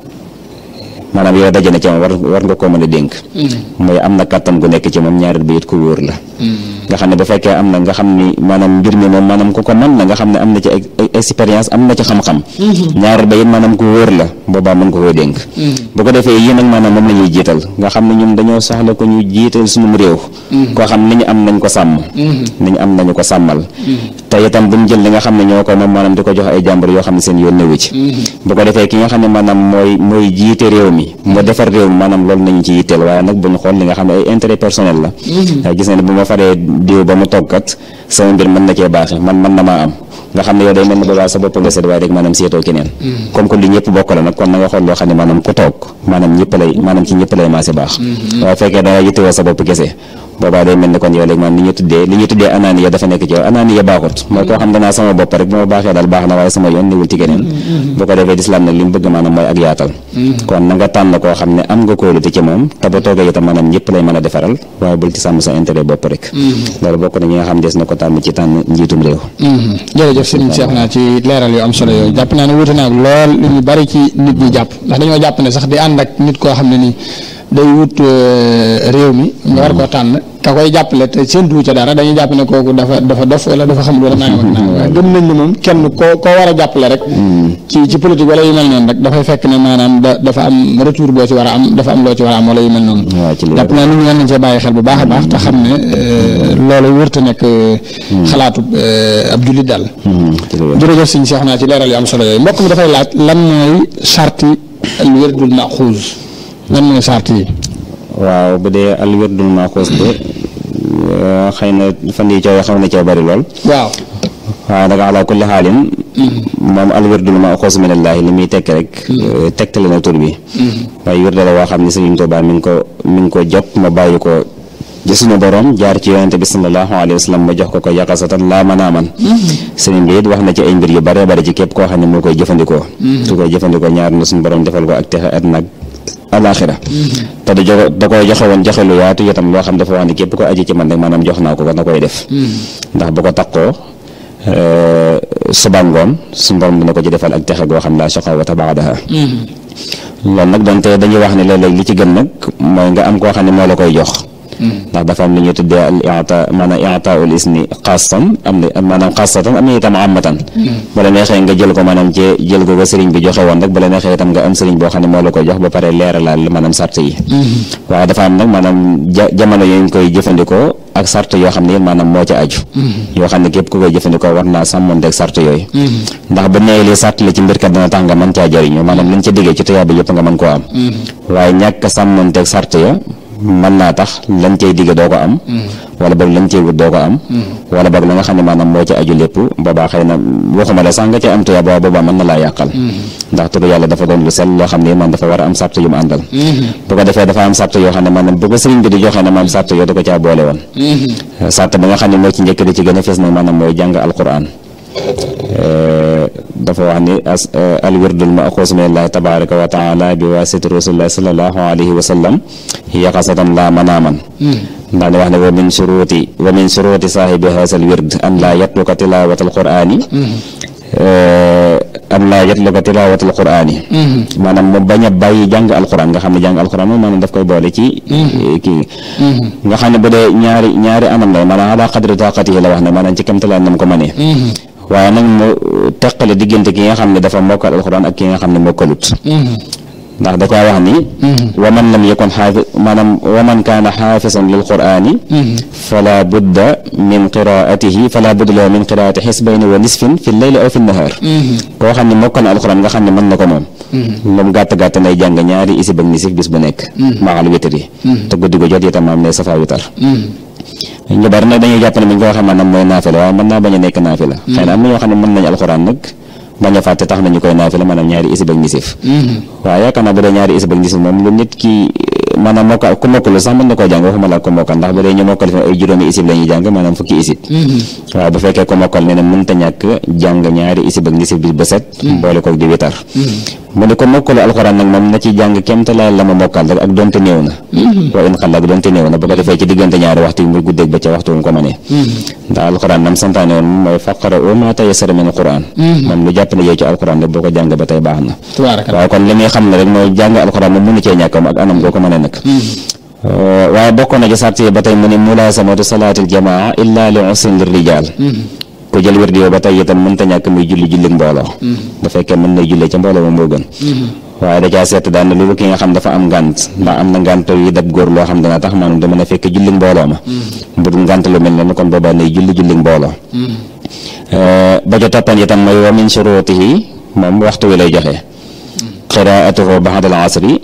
S1: maanaam yow daje na ci moom war war nga koo mën a dénk mooy am na kàttan gu nekk ci moom ñaareel bi it ku wóor la nga xam ne bu fekkee am na nga xam ni maanaam mbir mi moom maanaam ku ko mën na nga xam ne am na ci expérience am na ci xam-xam ñaareel ba it maanaam ku wóor la boobaa mën ko koy dénk bu ko defee yii nag maanaam moom la ñuy jiital nga xam ne ñun dañoo soxla ko ñu jiital suñu réew koo xam ni ñu am nañ ko sàmm ni ñu am nañu ko sàmmal te itam buñ jël li nga xam ne ñoo ko moom maanaam di ko jox ay jàmbur yoo xam ne seen yoon newu ci bu ko defee ki nga xam ne maanaam mooy mooy jiite réew mi mu defar réew mi maanaam loolu nañu ci yitteel waaye nag buñ xool li nga xam ne ay intérêt personnel la waaye gis na ne bu ma faree diw ba mu toggkat sama mbir mën na cee baaxe man mën na maa am nga xam ne yow day mel ne boobaa sa bopp nga seet waaye rek maanaam seetoo keneen comme que li ñëpp bokk la nag kon na nga xool loo xam ne maanaam ku toog maanaam ñëpp lay maanaam ci ñëpp lay maase baax waaye fekkee danga yittewoo sa bopp kese boobaa day mel ni kon yow léegi maanaam li ñu tuddee li ñu tuddee anaaniya dafa nekk ci yow anaaniya baaxut mooy koo xam danaa sama bopp rek bu ma baaxee daal baax na waaye sama yoon niwul ci keneen bu ko defee lislaam nag li mu bëgg maanaam mooy ak yaatal kon na nga tànn koo xam ne am nga kóolute ci moom te ba toogee itam maanaam ñëpp lay mën a defaral waaye bul ci sàmm sa intérêt bopp rek loolu bokk na ñi nga xam des na ko tànn ci tànn njiitum réew
S2: jërëjëf sëriñ Cheikh naa ci leeral yu am solo yooyu jàpp naa ne wuute naa lool lu ñu bari ci nit ñi jàpp ndax dañoo jàpp ne sax di ànd ak nit koo xam ne nii day wut réew mi nga war koo tànn ka koy jàppale te seen duu ca dara dañuy jàpp ne kooku dafa dafa dof wala dafa xamul wala nangam ak nangam waaye gëm nañ ne moom kenn koo koo war a jàppale rek ci ci politique wala yu mel noonu rek dafay fekk ne maanaam da dafa am retour boo ci war a am dafa am loo ci war a am wala yu mel noonu jàpp naa nit ñi nañ cee bàyyi xel bu baax a baax te xam ne loolu wërta nekk xalaatu ab jullit daal jërëjëf sëñ Cheikh naa ci leeral yu am solo yooyu mbokk mi dafay laaj lan mooy charti al wirdul maxuus lan mooy sart yi
S1: waaw bu dee al wirdul maxuus de xëy na fan yi coow xaw na cee bari lool
S2: waaw
S1: waaye nag ala kulli xaalin moom al wirdul maxuus minallaahi li muy tekki rek tegtale na tur bi waaye wirde la woo xam ne Sëriñ Tuubaa mi ngi ko mi ngi ko jot ma bàyyi ko ci suñu borom jaar ci yonente bi sallallahu alayhi wa sallam ma jox ko ko yaqasatan laa mën a man sëriñ bi it wax na ci ay mbir yu bare bare ci képp koo xam ne moo koy jëfandikoo su koy jëfandikoo ñaar na suñu borom defal ko ak texe at nag alaxira te da jox da koy joxe woon joxe lu yaatu itam loo xam dafa wax ne képp ko aji ci man rek maanaam jox naa ko ko na koy def ndax bu ko takkoo suba ngoon suñu borom dina ko ci defal ak texe goo xam laa shaqawata baadaha loolu nag donte dañuy wax ne léeg-léeg li ci gën nag mooy nga am koo xam ne moo la koy jox ndax dafa am lu ñuy tuddee al i'ta maanaam i'taa'ul ismi xaasatan am na maanaam xaasatan am na itam amatan bu la neexee nga jël ko maanaam ci jël ko ko sëriñ bi joxe woon rek bu la neexee itam nga am sëriñ boo xam ne moo la koy jox ba pare leeralaal maanaam sart yi waaye dafa am nag maanaam ja jamono yooyu ñu koy jëfandikoo ak sart yoo xam ne yéen maanaam moo ca aju yoo xam ne képp ku koy jëfandikoo war naa sàmmonteeg sart yooyu ndax bu nee lii sart la ci mbir kat dina tax nga mën caa jëriñu maanaam lañ ca diggee ci tuyaaba yëpp nga mën koo am waaye ñàkk sàmmonteeg sart ya mën naa tax lañ cay digge doo ko am wala boog lañ cay wut doo ko am wala boog la nga xam ne maanaam moo ca aju lépp boobaa xëy na waxuma la sax nga ca am tuya booba boobaa mën na laa yàqal ndax turu yàlla dafa doon lu sell loo xam ne man dafa war a am sart yu mu àndal bu ko defee dafa am sart yoo xam ne maanaam bu ko sëriñ bi di joxee ne maanaam sart yoo da ko caa boole woon sart bi nga xam ne moo ci njëkk di ci gën a fees nag maanaam mooy jàng alquran dafa wax ni as al wirdul maxuus min allahi tabaraka wa taala bi wasiti rasulillahi salallahu alayhi wa sallam yaqasatan laa manaaman ndaa ni wax ne wa min suruti wa min suruti saahibi haasal wird an laa yatluka tilawat al qurani an laa yatluka tilawat al qurani maanaam mu bañ a bàyyi jàng alquran nga xam ne jàng alquran moom maanaam daf koy boole ci kii nga xam ne bu dee ñaari ñaari anam la maanaam ala qadri taqatihi la wax ne maanaam ci kamtalaan nam ko mënee waaye nag mu teqale diggante ki nga xam ne dafa mokkal alxuraan ak ki nga xam ne mokkalut ndax da caa wax ni wa man lam yakun xaafi maanaam wa man kaana xaafisan lil quraani fala budda min qiraatihi fala budda lahu min qiraati xisbayni wa nisfin fi leyli aw fi nahaar koo xam ne mokkal na alxuraan nga xam ne mën na ko moom lu mu gàtt gàtt nay jàng ñaari isib ak nisif bis bu nekk maal witri te guddi gu jot itam am ne safa witar ñu bari nag dañuy jàpp ne bu ñu ko waxee maanaam mooy naafila waaye mën naa bañ a nekk naafila xëy na am na ñoo xam ne mën nañu alxuraan nag bañ a fàtte tax nañu koy naafila maanaam ñaari isib ak nisif waaye yaakaar naa bu dee ñaari isib ak nisif moom lu nit ki maanaam mokkal ku mokkul sax mën na koo jàng waxuma la ko mokkal ndax bu dee ñu mokkal fi ay juróomi isib la ñuy jàng maanaam fukki isib waaye bu fekkee ko mokkal ne ne mënta ñàkk jàng ñaari isib ak nisif bi ba set boole ko di witar mu ne ko mokkalu alxuraan nag moom na ci jàng kemta la la ma mokkal rek ak donte néew na wa in xal ak donte néew na bu ko defee ci diggante ñaari waxtu yi muy guddeeg ba ca waxtu mu ko mënee ndax alxuraan nam santaane woon mooy faqara o ma tayassara min alxuraan moom lu jàpp ne yow ci alxuraan rek boo ko jàng ba tey baax na waaye kon li muy xam ne rek mooy jàng alxuraan moom mënu cee ñàkkam ak anam goo ko mënee nag waaye bokkoon na ci sart yi ba tey mu ne mulaasamatu salaatil jamaa illa li usrin lir rijaal ku jël wér di yow ba tey itam mënta ñàkk muy julli julli mbooloo bu fekkee mën na jullee ca mbooloo moom moo gën waaye da caa seet daan na loolu ki nga xam dafa am ngànt ndax am na ngànt yi dab góor loo xam dana tax maanaam da mën a fekk julli mbooloo ma bu dul ngànt lu mel ne kon boobaa nay julli julli mbooloo ba ca toppan itam mooy wa min shurutihi moom waxtu wi lay joxe qiraatuhu ba'da al asri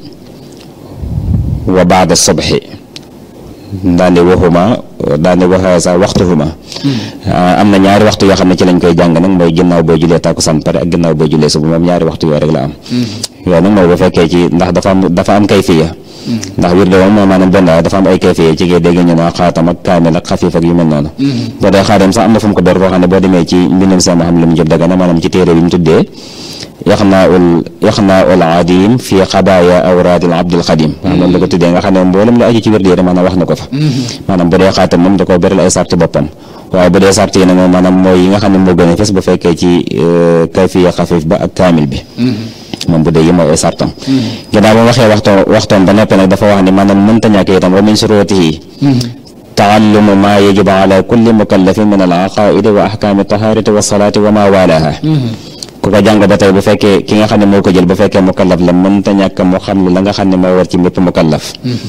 S1: wa ba'da subhi daane waxuma daane waxa sa waxtuhuma am na ñaari waxtu yoo xam ne ci lañ koy jàng nag mooy ginnaaw boo julee tàkkusaan pare ak ginnaaw boo julee suba moom ñaari waxtu yooyu rek la am yooyu nag mooy bu fekkee ci ndax dafa am dafa am kayfiya ndax wir de moom maanaam benn dafa am ay kayfiya ci ngay dégg ñu naa xaatam ak kaamil ak xafiif ak yu mel noonu boo dee xaatam sax am na fu mu ko door koo xam ne boo demee ci mbindum sama xam lu mu jëb daga na maanaam ci téere bi mu tuddee yaxnaaul yaxnaaul adim fi xabaaya awraadil abdil xadim waaw loolu la ko tuddee nga xam ne mboolem lu aju ci wér di maanaam wax na ko fa maanaam bu dee xaatam moom da koo beral ay sarti boppam waaye bu dee sarti yi nag moom maanaam mooy yi nga xam ne moo gën a fes bu fekkee ci kayfiya xafiif ba ak kaamil bi moom bu dee yi mooy ay sartam ginnaaw ba waxee waxto waxtoon ba noppi nag dafa wax ne maanaam mënta ñàkk itam wa min surutihi taallumu maa yajibu ala kulli mukallafin min al aqaidi wa ahkaami taharati wa salaati wa ma walaha ku ko jàng ba tey bu fekkee ki nga xam ne moo ko jël bu fekkee mukallaf la mënta ñàkk mu xam la nga xam ne moo war ci mépp mukallaf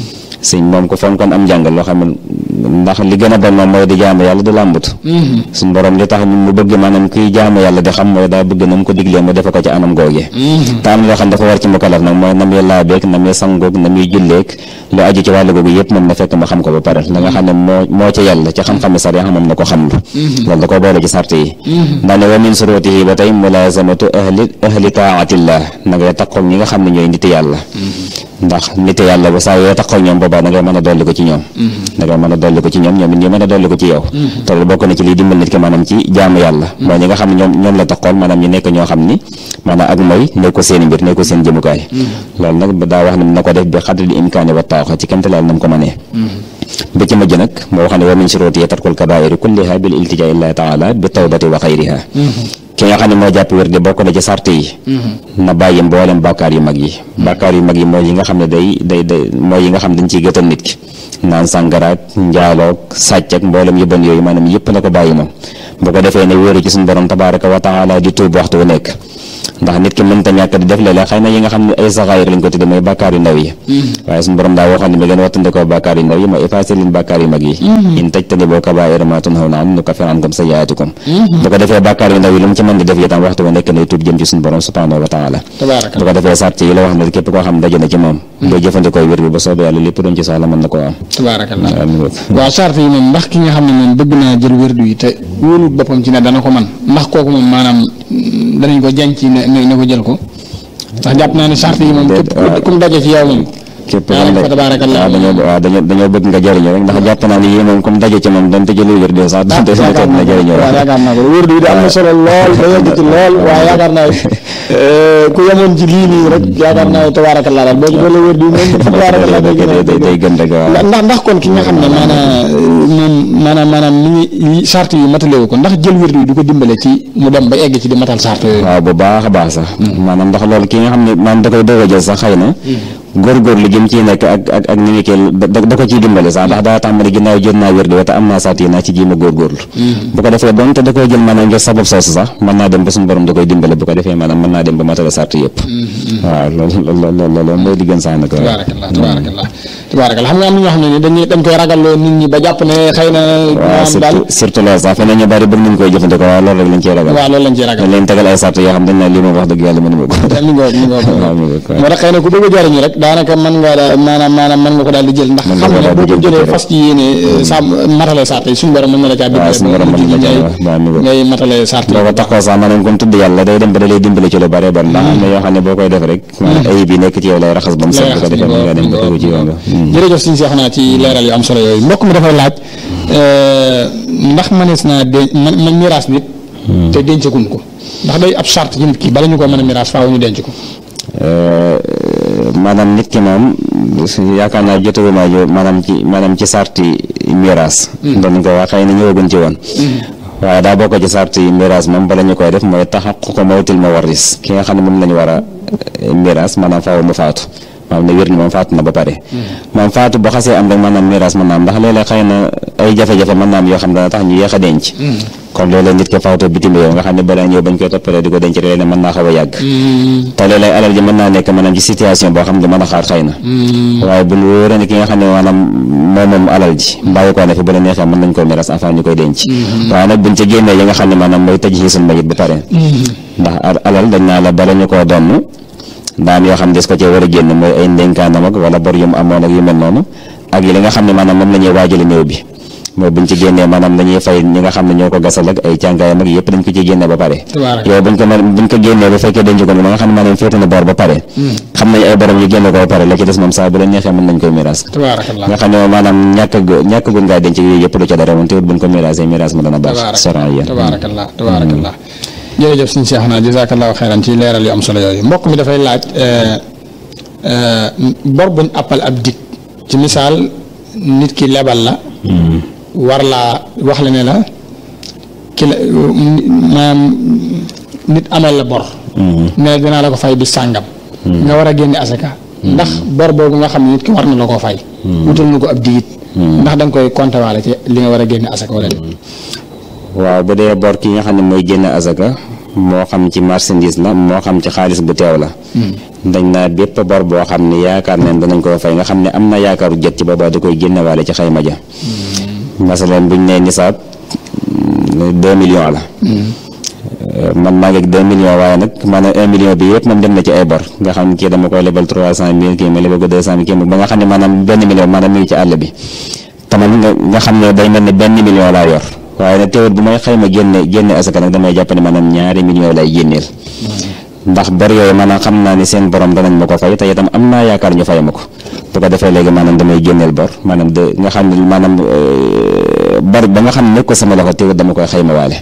S1: sëñ moom ko fonkoon am njàng loo xam ne ndax li gën a bon moom mooy di jaamu yàlla di làmbut suñ borom li tax mu bëgg maanaam kuy jaamu yàlla di xam mooy daa bëgg na mu ko diglee mu defe ko ci anam googee te am loo xam dafa war ci mukalaf nag mooy na muy laabeeg na muy sangoog na muy julleeg lu aju ci wàllu googu yëpp moom na fekk ma xam ko ba pare la nga xam ne moo moo ci yàlla ci xam-xami sar yaa moom na ko xam lu loolu da ko boole ci sart yi ndax ne wa min surutihi ba tey mulazamatu ahli ahli taatillah na ngay taqoog ñi nga xam ne ñooy niti yàlla ndax nit yàlla ba saa yoo taxaw ñoom boobaa da ngay mën a dolli ko ci ñoom da ngay mën a dolli ko ci ñoom ñoom it ñu mën a dolli ko ci yow te loolu bokk na ci liy dimbal nit ki maanaam ci jaamu yàlla mooy ñi nga xam ne ñoom ñoom la taxool maanaam ñu nekk ñoo xam ni maanaam ak mooy nekk ko seen mbir nekk ko seen jëmukaay loolu nag daa wax ne na ko def bi xadri di imkaani wa taaxa ci kamte laal na mu ko mënee ba ci mujj nag moo wax ne wa min shuruti tarkul kabairi kulliha bil iltijaa illahi taala bi tawbati wa xayriha ki nga xam ne moo jàpp wér de bokk na ci sart yi na bàyyi mboolem bàkkaar yu mag yi bàkkaar yu mag yi mooy yi nga xam ne day day day mooy yi nga xam ne dañ ciy gëtal nit ki naan sàngaraak njaaloog sàcc ak mboolem yu bon yooyu maanaam yëpp na ko bàyyi moom bu ko defee ne wéeru ci suñu borom tabaraka wa taala di tuub waxtu wu nekk ndax nit ki mënta ñàkk di def léeg-léeg xëy na yi nga xam ne ay saxaayir lañ ko tudde mooy bàkkaar yu ndaw yi waaye suñu borom daa waxoon ne mi leen wattandikoo bàkkaar yu ndaw yi mooy effacé leen bàkkaar yu mag yi in tajtaniboo kabaa'ira maa tunhawna anhu nukaffir ankum sayyi'aatikum bu ko defee bàkkaar yu ndaw yi lu mu ci mën di def itam waxtu bu nekk nay tuub jëm ci suñu borom subhanahu wa taala bu ko defee sart yi la wax ne képp koo xam daje na ci moom boo jëfandikoo wér bi ba soobee yàlla lépp doon ci soxla mën na koo am
S2: tabaarakallah waaw sart yi moom ndax ki nga xam ne moom bëgg naa jël wérdu yi te wóolut boppam ci ne dana ko man ndax kooku moom maanaam danañ ko jàng ci ne ne ko jël ko ndax jàpp naa ne sart yi moom képp ku mu daje ci yow moom
S1: képp waaw dañoo waaw dañoo dañoo bëgg nga jëriñoo rek ndax jàpp naa ne yii moom comme daje ci moom doon te jëlu wér de sax doon te suñu toog na jëriñoo
S2: waaw yaakaar naa ko wér bi am na solo lool ba yegg ci lool waaye yaakaar naa ku yemoon ci lii nii rek yaakaar naa tabaarakallah daal boo ci doole wér bi moom tabaarakallah day gën
S1: day day gën rek waaw
S2: ndax ndax kon ki nga xam ne maanaam moom maanaam maanaam ni ngi sart yi matalewu ko ndax jël wér bi du ko dimbale ci mu dem ba egg ci di matal sart yooyu
S1: waaw bu baax a baax sax maanaam ndax loolu ki nga xam ne maanaam da koy doog a jël sax xëy na góorgóorlu jëm ciy nekk ak ak ak ni mu kii da ko ciy dimbale sax ndax daa tàmbali ginnaaw jot naa wér di wata am naa sart yi naa ci jéem a góorgóorlu bu ko defee donte da koy jël maanaam ngir sabab soosu sax mën naa dem ba suñu borom da koy dimbale bu ko defee maanaam mën naa dem ba matale sart yëpp waaw loolu loolu loolu mooy di gën sax nag
S2: tabaarakallah tabaarakallah tabaarakallah xam nga am na ñoo xam ne ni dañuy dañ koy ragalloo nit ñi ba jàpp ne xëy na
S1: waaw surtout surtout loolu sax feneen ñu bari bëgg nañ koy jëfandikoo waaw loolu rek lañ ciy ragal
S2: waaw loolu lañ ciy ragal
S1: dañ leen tegal ay sart yoo xam dañ naa lii moom wax dëgg yàlla mënuma ko
S2: mi ngoog mi ngoog moo tax xëy na ku bëgg a jariñu rek daanaka mën nga maanaam maanaam mën nga ko daal di jël ndax xam ne boo ko jëlee fas ci yéene sa matale sart yi suñu borom mën na la caa dimbale ngay matale sart yi
S1: boo ko taxoo sax maanaam comme tudd yàlla day dem ba da lay dimbale ci lu bare bari ndax am na yoo xam ne boo koy def rek maanaam ayib yi nekk ci yow lay raxas ba mu set bu ko defee mën nga dem ba tegu ci yoon
S2: jërëjëf suñu seex naa ci leeral yu am solo yooyu mbokk mi dafay laaj ndax mënees naa de man miraas nit te dencagun ko ndax day ab sart ci nit ki bala ñu ko mën a miraas faaw ñu denc ko
S1: maanaam nit ki moom yaakaar naa jotaguma jo maanaam ci maanaam ci sarti miraas doon ko wax xëy na ñëwaguñ ci woon waaye daa bokk ci sarti miraas moom bala ñu koy def mooy taxaququ mawtil mawarris ki nga xam ne moom lañu war a miraas maanaam faaw mu faatu maanaam ne wér ni moom faatu na ba pare moom faatu bu xasee am rek maanaam miraas mën naa am ndax léeg-léeg xëy na ay jafe-jafe mën naa am yoo xam dana tax ñu yéex a denc comme léeg-léeg nit ki faatu bitim réew nga xam ne balaa ñëw bañ koy toppale di ko denc léeg-léeg mën naa xaw a yàgg te léeg-léeg alal ji mën naa nekk maanaam ci situation boo xam ne mën a xaar xëy na waaye bu ñu wóoree ne ki nga xam ne maanaam moom moom alal ji mbàyyi ko ne fi bu la neexee mën nañ koy miraas avant ñu koy denc waaye nag buñ ci génnee yi nga xam ne maanaam mooy tëj xiisul mayit ba pare ndax alal dañ naa la bala ñu koo donn daan yoo xam des ko cee war a génn mooy ay ndénkaanam ak wala bor yu mu amoon ak yu mel noonu ak yi li nga xam ne maanaam moom la ñuy waajale néew bi mooy buñ ci génnee maanaam dañuy fay ñi nga xam ne ñoo ko gasal ak ay càngaayam ak yëpp dañ ko ci génne ba pare yow buñ ko buñ ko génnee ba fekkee denc ko ba nga xam ne maanaam féete na bor ba pare xam nañ ay borom yu génne ko ba pare la ci des moom saa bu la neexee mën nañ koy miraas nga xam ne moom maanaam ñàkk ñàkk gun ngaa denc yooyu yëpp du ca dara moom te buñ ko miraasee miraas ma dana baax soran yéen
S2: tabaarakallah tabaarakallah jërëjëf suñu Cheikh naa jazakallahu xeyran ci leeral yu am solo yooyu mbokk mi dafay laaj bor buñ appal ab dig ci misaal nit ki lebal la war laa wax la ne la ki la maanaam nit amal la bor ne dinaa la ko fay bi sàngam nga war a génne asaka ndax bor boobu nga xam ne nit ki war na la koo fay wutal na ko ab digit ndax da nga koy compter waale ci li nga war a génne asaka wala de
S1: waaw bu dee bor ki nga xam ne mooy génne asaka moo xam ci marchandise la moo xam ci xaalis bu teew la dañ naa bépp bor boo xam ne yaakaar nañ danañ ko fay nga xam ne am na yaakaaru jot ci boobaa da koy génnewaale ci xayma ja masalan buñ nee nisaab deux millions la man maa ngi ak deux millions waaye nag maanaam un million bi yëpp moom dem na ci ay bor nga xam ne kii dama koy lebal trois cent mille kii ma lebal ko deux cent mille kii ba nga xam ne maanaam benn million maanaam mi ngi ci àll bi taman nga nga xam ne day mel ne benn million laa yor waaye nag teewul bu may xayma génne génne asaka nag damay jàpp ne maanaam ñaari million lay génneel ndax bor yooyu maanaam xam naa ni seen borom danañ ma ko fay te itam am naa yaakaar ñu fay ma ko bu ko defee léegi maanaam damay génneel bor maanaam de nga xam ne maanaam bor ba nga xam ne nekk ko sama loxo teewul dama koy xayma waale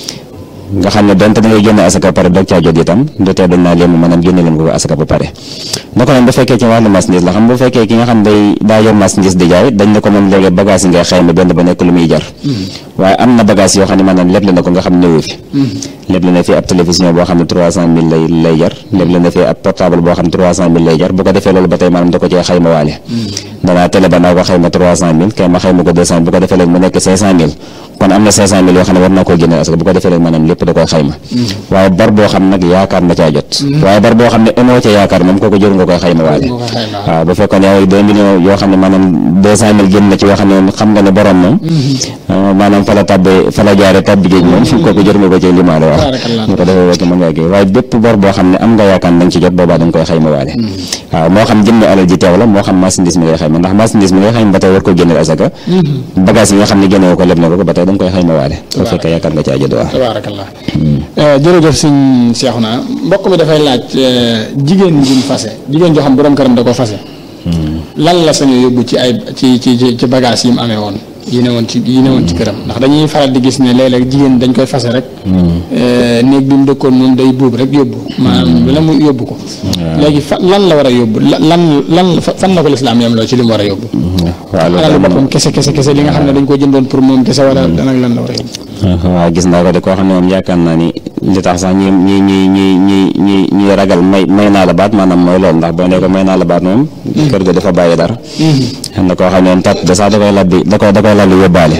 S1: nga xam ne donte da ngay génne asaka ba pare doog caa jot itam du tee dañ naa leen maanaam génne leen ko asaka ba pare naka noonu bu fekkee ci wàllu marchandise la xam bu fekkee ki nga xam day daa yor marchandise di jaay dañ ne ko moom léegi bagage yi ngay xayma benn ba nekk lu muy jar waaye am na bagage yoo xam ne maanaam lépp la na ko nga xam néewu fi lépp la na fi ab télévision boo xam ne trois cent mille lay lay jar lépp la na fi ab portable boo xam ne trois cent mille lay jar bu ko defee loolu ba tey maanaam da ko cee xayma waale danaa télé ba naa ko xayma trois cent mille kay ma xayma ko deux cent bu ko defee léegi mu nekk cinq cent mille kon am na cinq cent mille yoo xam ne war naa koo génne asaka bu ko defee léegi maanaam lépp da koy xayma waaye bar boo xam nag yaakaar na caa jot waaye bar boo xam ne amoo ca yaakaar moom kooku jëru nga koy xayma waale waaw bu fekkoon yaa ngi deux millions yoo xam ne maanaam deux cent mille génn na ci yoo xam ne xam nga ne borom moom maanaam fa la tàbbee fa la jaare tàbbi géej moom kooku jëru nga ko ci limaale waaw ñu ko defee wekk mën ngaa kii waaye bépp bor boo xam ne am nga yaakaar nañ ci jot boobaa da nga koy xayma waale waaw moo xam jënd alal ji teew la moo xam marchandise mi ngay xayma ndax marchandise mi ngay xayma ba tey war ko génneel asaka bagage yi nga xam ne génne ko leb na ko ba tey da nga koy xayma waale bu fekkee yaakaar nga caa jot waaw
S2: tabaarakallah jërëjëf sëñ Seexuna mbokk mi dafay laaj jigéen juñ fase jigéen joo xam borom këram da ko fase lan la sañu yóbbu ci ay ci ci ci bagage yi mu amee woon yi ne woon ci yi ne woon ci këram ndax dañuy faral di gis ne léeg-léeg jigéen dañ koy fase rek néeg bi mu dëkkoon moom day buub rek yóbbu maanaam la mu yóbbu ko léegi fa lan la war a yóbbu lan lan fan na ko lislaam yam loo ci li mu war a yóbbu alalu boppam kese kese kese li nga xam ne dañ ko jëndoon pour moom kese wala lan ak lan la war a yóbbu
S1: waaw gis naa ko de koo xam ne moom yaakaar naa ni li tax sax ñi ñi ñi ñi ñi ñi ñuy ragal may may naa la baat maanaam mooy loolu ndax boo nee ko may naa la baat moom kër ga dafa bàyyi dara xam na koo xam ne moom tat da sax da koy labbi da koy da koy labbi yóbbaale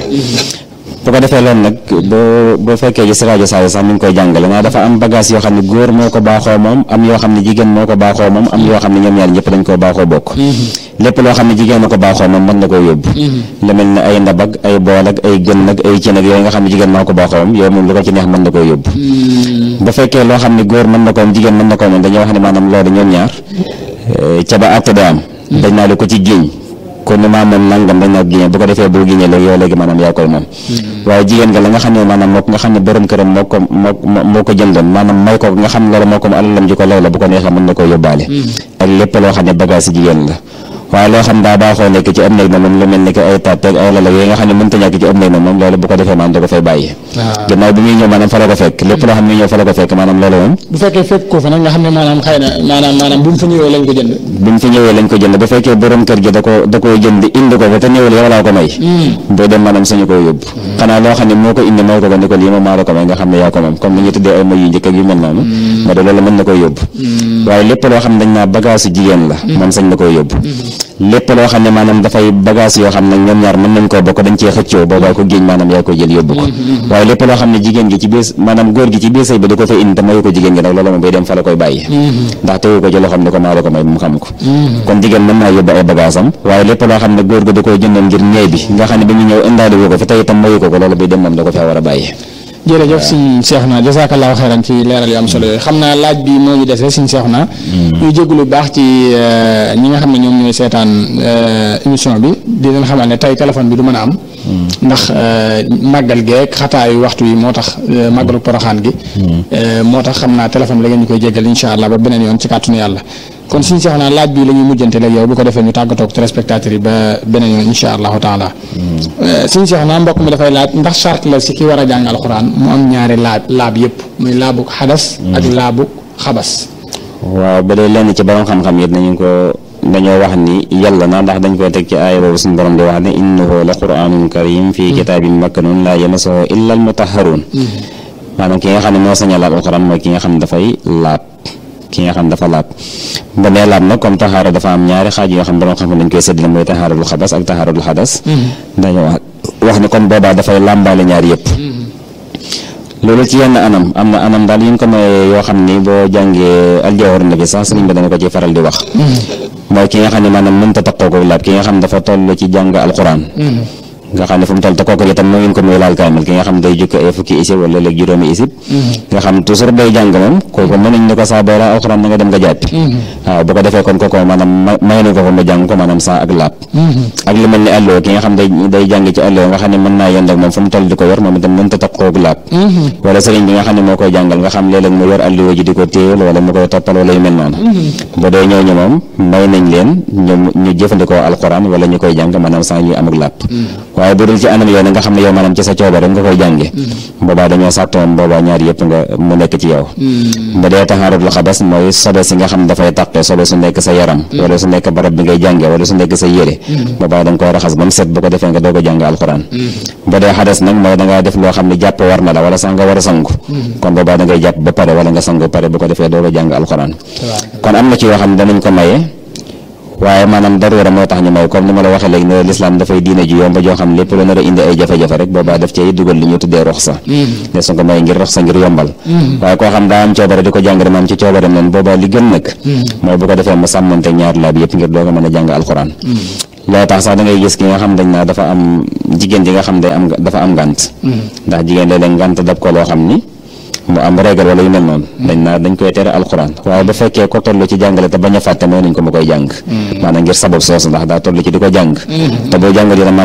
S1: bu ko defee loolu nag boo boo fekkee ci si rajo Saalum sax mi ngi koy jàngale naa dafa am bagage yoo xam ne góor moo ko baaxoo moom am yoo xam ne jigéen moo ko baaxoo moom am yoo xam ne ñoom ñaar ñëpp dañ koo baaxoo bokk lépp loo xam ne jigéen na ko baaxoo moom mën na koo yóbbu lu mel ne ay ndab ak ay bool ak ay gën ak ay cin ak yooyu nga xam ne jigéen moo ko baaxoo moom yow moom lu ko ci neex mën na koo yóbbu bu fekkee loo xam ne góor mën na ko moom jigéen mën na ko moom dañuy wax ne maanaam loolu ñoom ñaar ca ba àtte da am dañ naa la ko ci géeñ kon ni maa moom nangam dañ naa génne bu ko defee boo génnee léegi yow léegi maanaam yaa koy moom waaye jigéen nga la nga xam ne maanaam moo nga xam ne borom këram moo ko moo moo ko jëndoon maanaam may ko nga xam ne loolu moo ko alalam ji ko lew la bu ko neexee mën na koo yóbbaale ak lépp loo xam ne bagage si jigéen la waaye loo xam daa baaxoo nekk ci am néeg na moom lu mel ni que ay tàtteeg ay lala yooyu nga xam ne mënta ñàkk ci am néeg na moom loolu bu ko defee maanaam da ko fay bàyyi gannaaw bi muy ñëw maanaam fa la ko fekk lépp loo xam ne ñëw fa la ko fekk maanaam loolu moom
S2: bu fekkee fekk ko fa nag nga xam ne maanaam xëy na maanaam maanaam bu mu fa ñëwee lañ ko jënd
S1: bi mu fi ñëwee lañ ko jënd bu fekkee borom kër gi da ko da koy jënd indi ko fa te ñëwul yow laa ko may boo dem maanaam sañu ko yóbbu xanaa loo xam ne moo ko indi may ko ko ni ko lii moom maa la ko may nga xam ne yaa ko moom comme ni ñu tuddee ay may yu njëkk ak yu mel noonu ma de loolu mën na koy yóbbu waaye lépp loo xam ne dañ naa bagage su jigéen la moom sañ na koy yóbbu lépp loo xam ne maanaam dafay bagage yoo xam ne ñoom ñaar mën nañ koo bokk dañ cee xëccoo boobaa ko géej maanaam yaa koy jël yóbbu ko waaye lépp loo xam ne jigéen gi ci biir maanaam góor gi ci biir sëy bi da ko fay indi te mayu ko jigéen gi nag loolu moom bay dem fa la koy bàyyi ndax tegu ko ci loo xam ne ko maa la ko may mu xam ko kon jigéen mën naa yóbbu ay bagage am waaye lépp loo xam ne góor gi da koy jëndoon ngir ñeey bi nga xam ne bi mu ñëw indaale wu ko fi tey itam mayu ko ko loolu bay dem moom da ko faa war a bàyyi
S2: jërëjëf suñ seex naa jasaakallaahu xeyran ci leeral yu am solo yooyu xam naa laaj bi moo ñu desee suñ seex naa ñuy jégalu baax ci ñi nga xam ne ñoom ñooy seetaan émission bi di leen xamal ne tey téléphone bi du mën a am ndax màggal geek xataayu waxtu yi moo tax màggalu poroxaan gi moo tax xam naa téléphone bi la ngeen ñu koy jégal insha allah ba beneen yoon ci kàttanu yàlla kon suñ seex naa laaj bi la ñuy mujjante léegi yow bu ko defee ñu tàggatoo ak téléspectateurs yi ba beneen yoon insha allahu taala suñ seex naa mbokk mi dafay laaj ndax charte la si ki war a jàng alxuraan mu am ñaari laab laab yëpp muy laabu xadas ak laabu xabas
S1: waaw ba dee lenn ci borom xam-xam it nañu ko dañoo wax ni yàlla na ndax dañ koy teg ci aaya boobu suñu borom di wax ne innahu la quraanun karim fii kitaabin makkanun laa yamassuhu illa al mutahharuun maanaam ki nga xam ne moo sañ a laab alxuraan mooy ki nga xam ne dafay laab ki nga xam ne dafa laab ba nee laab nag comme taxaara dafa am ñaari xaaj yoo xam ne borom xam-xam dañ koy séddale mooy taxaaratul xabas ak taxaaratul xadas dañoo wax wax ni kon boobaa dafay làmbaale ñaar yëpp loolu ci yenn anam am na anam daal yu ñu ko mayee yoo xam ni boo jàngee aljawhar nafi sax sëriñ bi dana ko ci faral di wax mooy ki nga xam ne maanaam mënta taqoo ko laab ki nga xam ne dafa toll ci jàng alquran nga xam ne fu mu toll te kooku itam mooy ko muy laal kaamil ki nga xam day jukki ay fukki isib wala léegi juróomi isib nga xam toujours day jàng moom kooku mën nañ ne ko saa booy laa alxuraan na nga dem nga jàppi waaw bu ko defee kon kooku maanaam may nañ ko ko mu jàng ko maanaam saa ak laab ak lu mel ni àlloo ki nga xam day day jàng ci àlloo nga xam ne mën naa yend ak moom fu mu toll di ko yor moom itam mënta taqoo ak laab wala sëriñ bi nga xam ne moo koy jàngal nga xam léeg-léeg mu yor àlloo ji di ko téyel wala mu koy toppal wala yu mel noonu bu dee ñooñu moom may nañ leen ñu ñu jëfandikoo alxuraan wala ñu koy jàng maanaam saa ñuy am ak laab waaye bu dul ci anam yow nga xam ne yow maanaam ci sa coobare nga koy jànge boobaa dañoo sàtt moom boobaa ñaar yëpp nga mu nekk ci yow bu dee taxaarul xabas mooy sobe si nga xam dafay taqe sobe su nekk sa yaram wala su nekk barab bi ngay jànge wala su nekk sa yére boobaa da nga koy raxas ba mu set bu ko defee nga doog a jàng alxuraan bu dee xadas nag mooy da ngaa def loo xam ne jàpp war na la wala sax nga war a sangu kon boobaa da ngay jàpp ba pare wala nga sangu pare bu ko defee doog a jàng alxuraan kon am na ci yoo xam ne danañ ko maye waaye maanaam daruura moo tax ñu may comme ni ma la waxee léegi ne lislaam dafay diine ji yomb joo xam lépp lu nar a indi ay jafe-jafe rek boobaa daf cay dugal li ñu tuddee roxsa ne su ko may ngir roxsa ngir yombal waaye koo xam daa am coobare di ko jàng maam ci coobareem leen boobaa li gën nag mooy bu ko defee mu sàmmante ñaar laab yëpp ngir doo ko mën a jàng alxuraan loo tax sax da ngay gis ki nga xam dañ naa dafa am jigéen ji nga xam day am dafa am ngànt ndax jigéen léeg-léeg ngànt dab ko loo xam ni mu am régal wala yu mel noonu dañ naa dañ koy tere alxuraan waaye bu fekkee ko toll ci jàngale te bañ a fàtte mooy nañ ko mu koy jàng maanaam ngir sabab soosu ndax daa toll ci di ko jàng te boo jàngal dina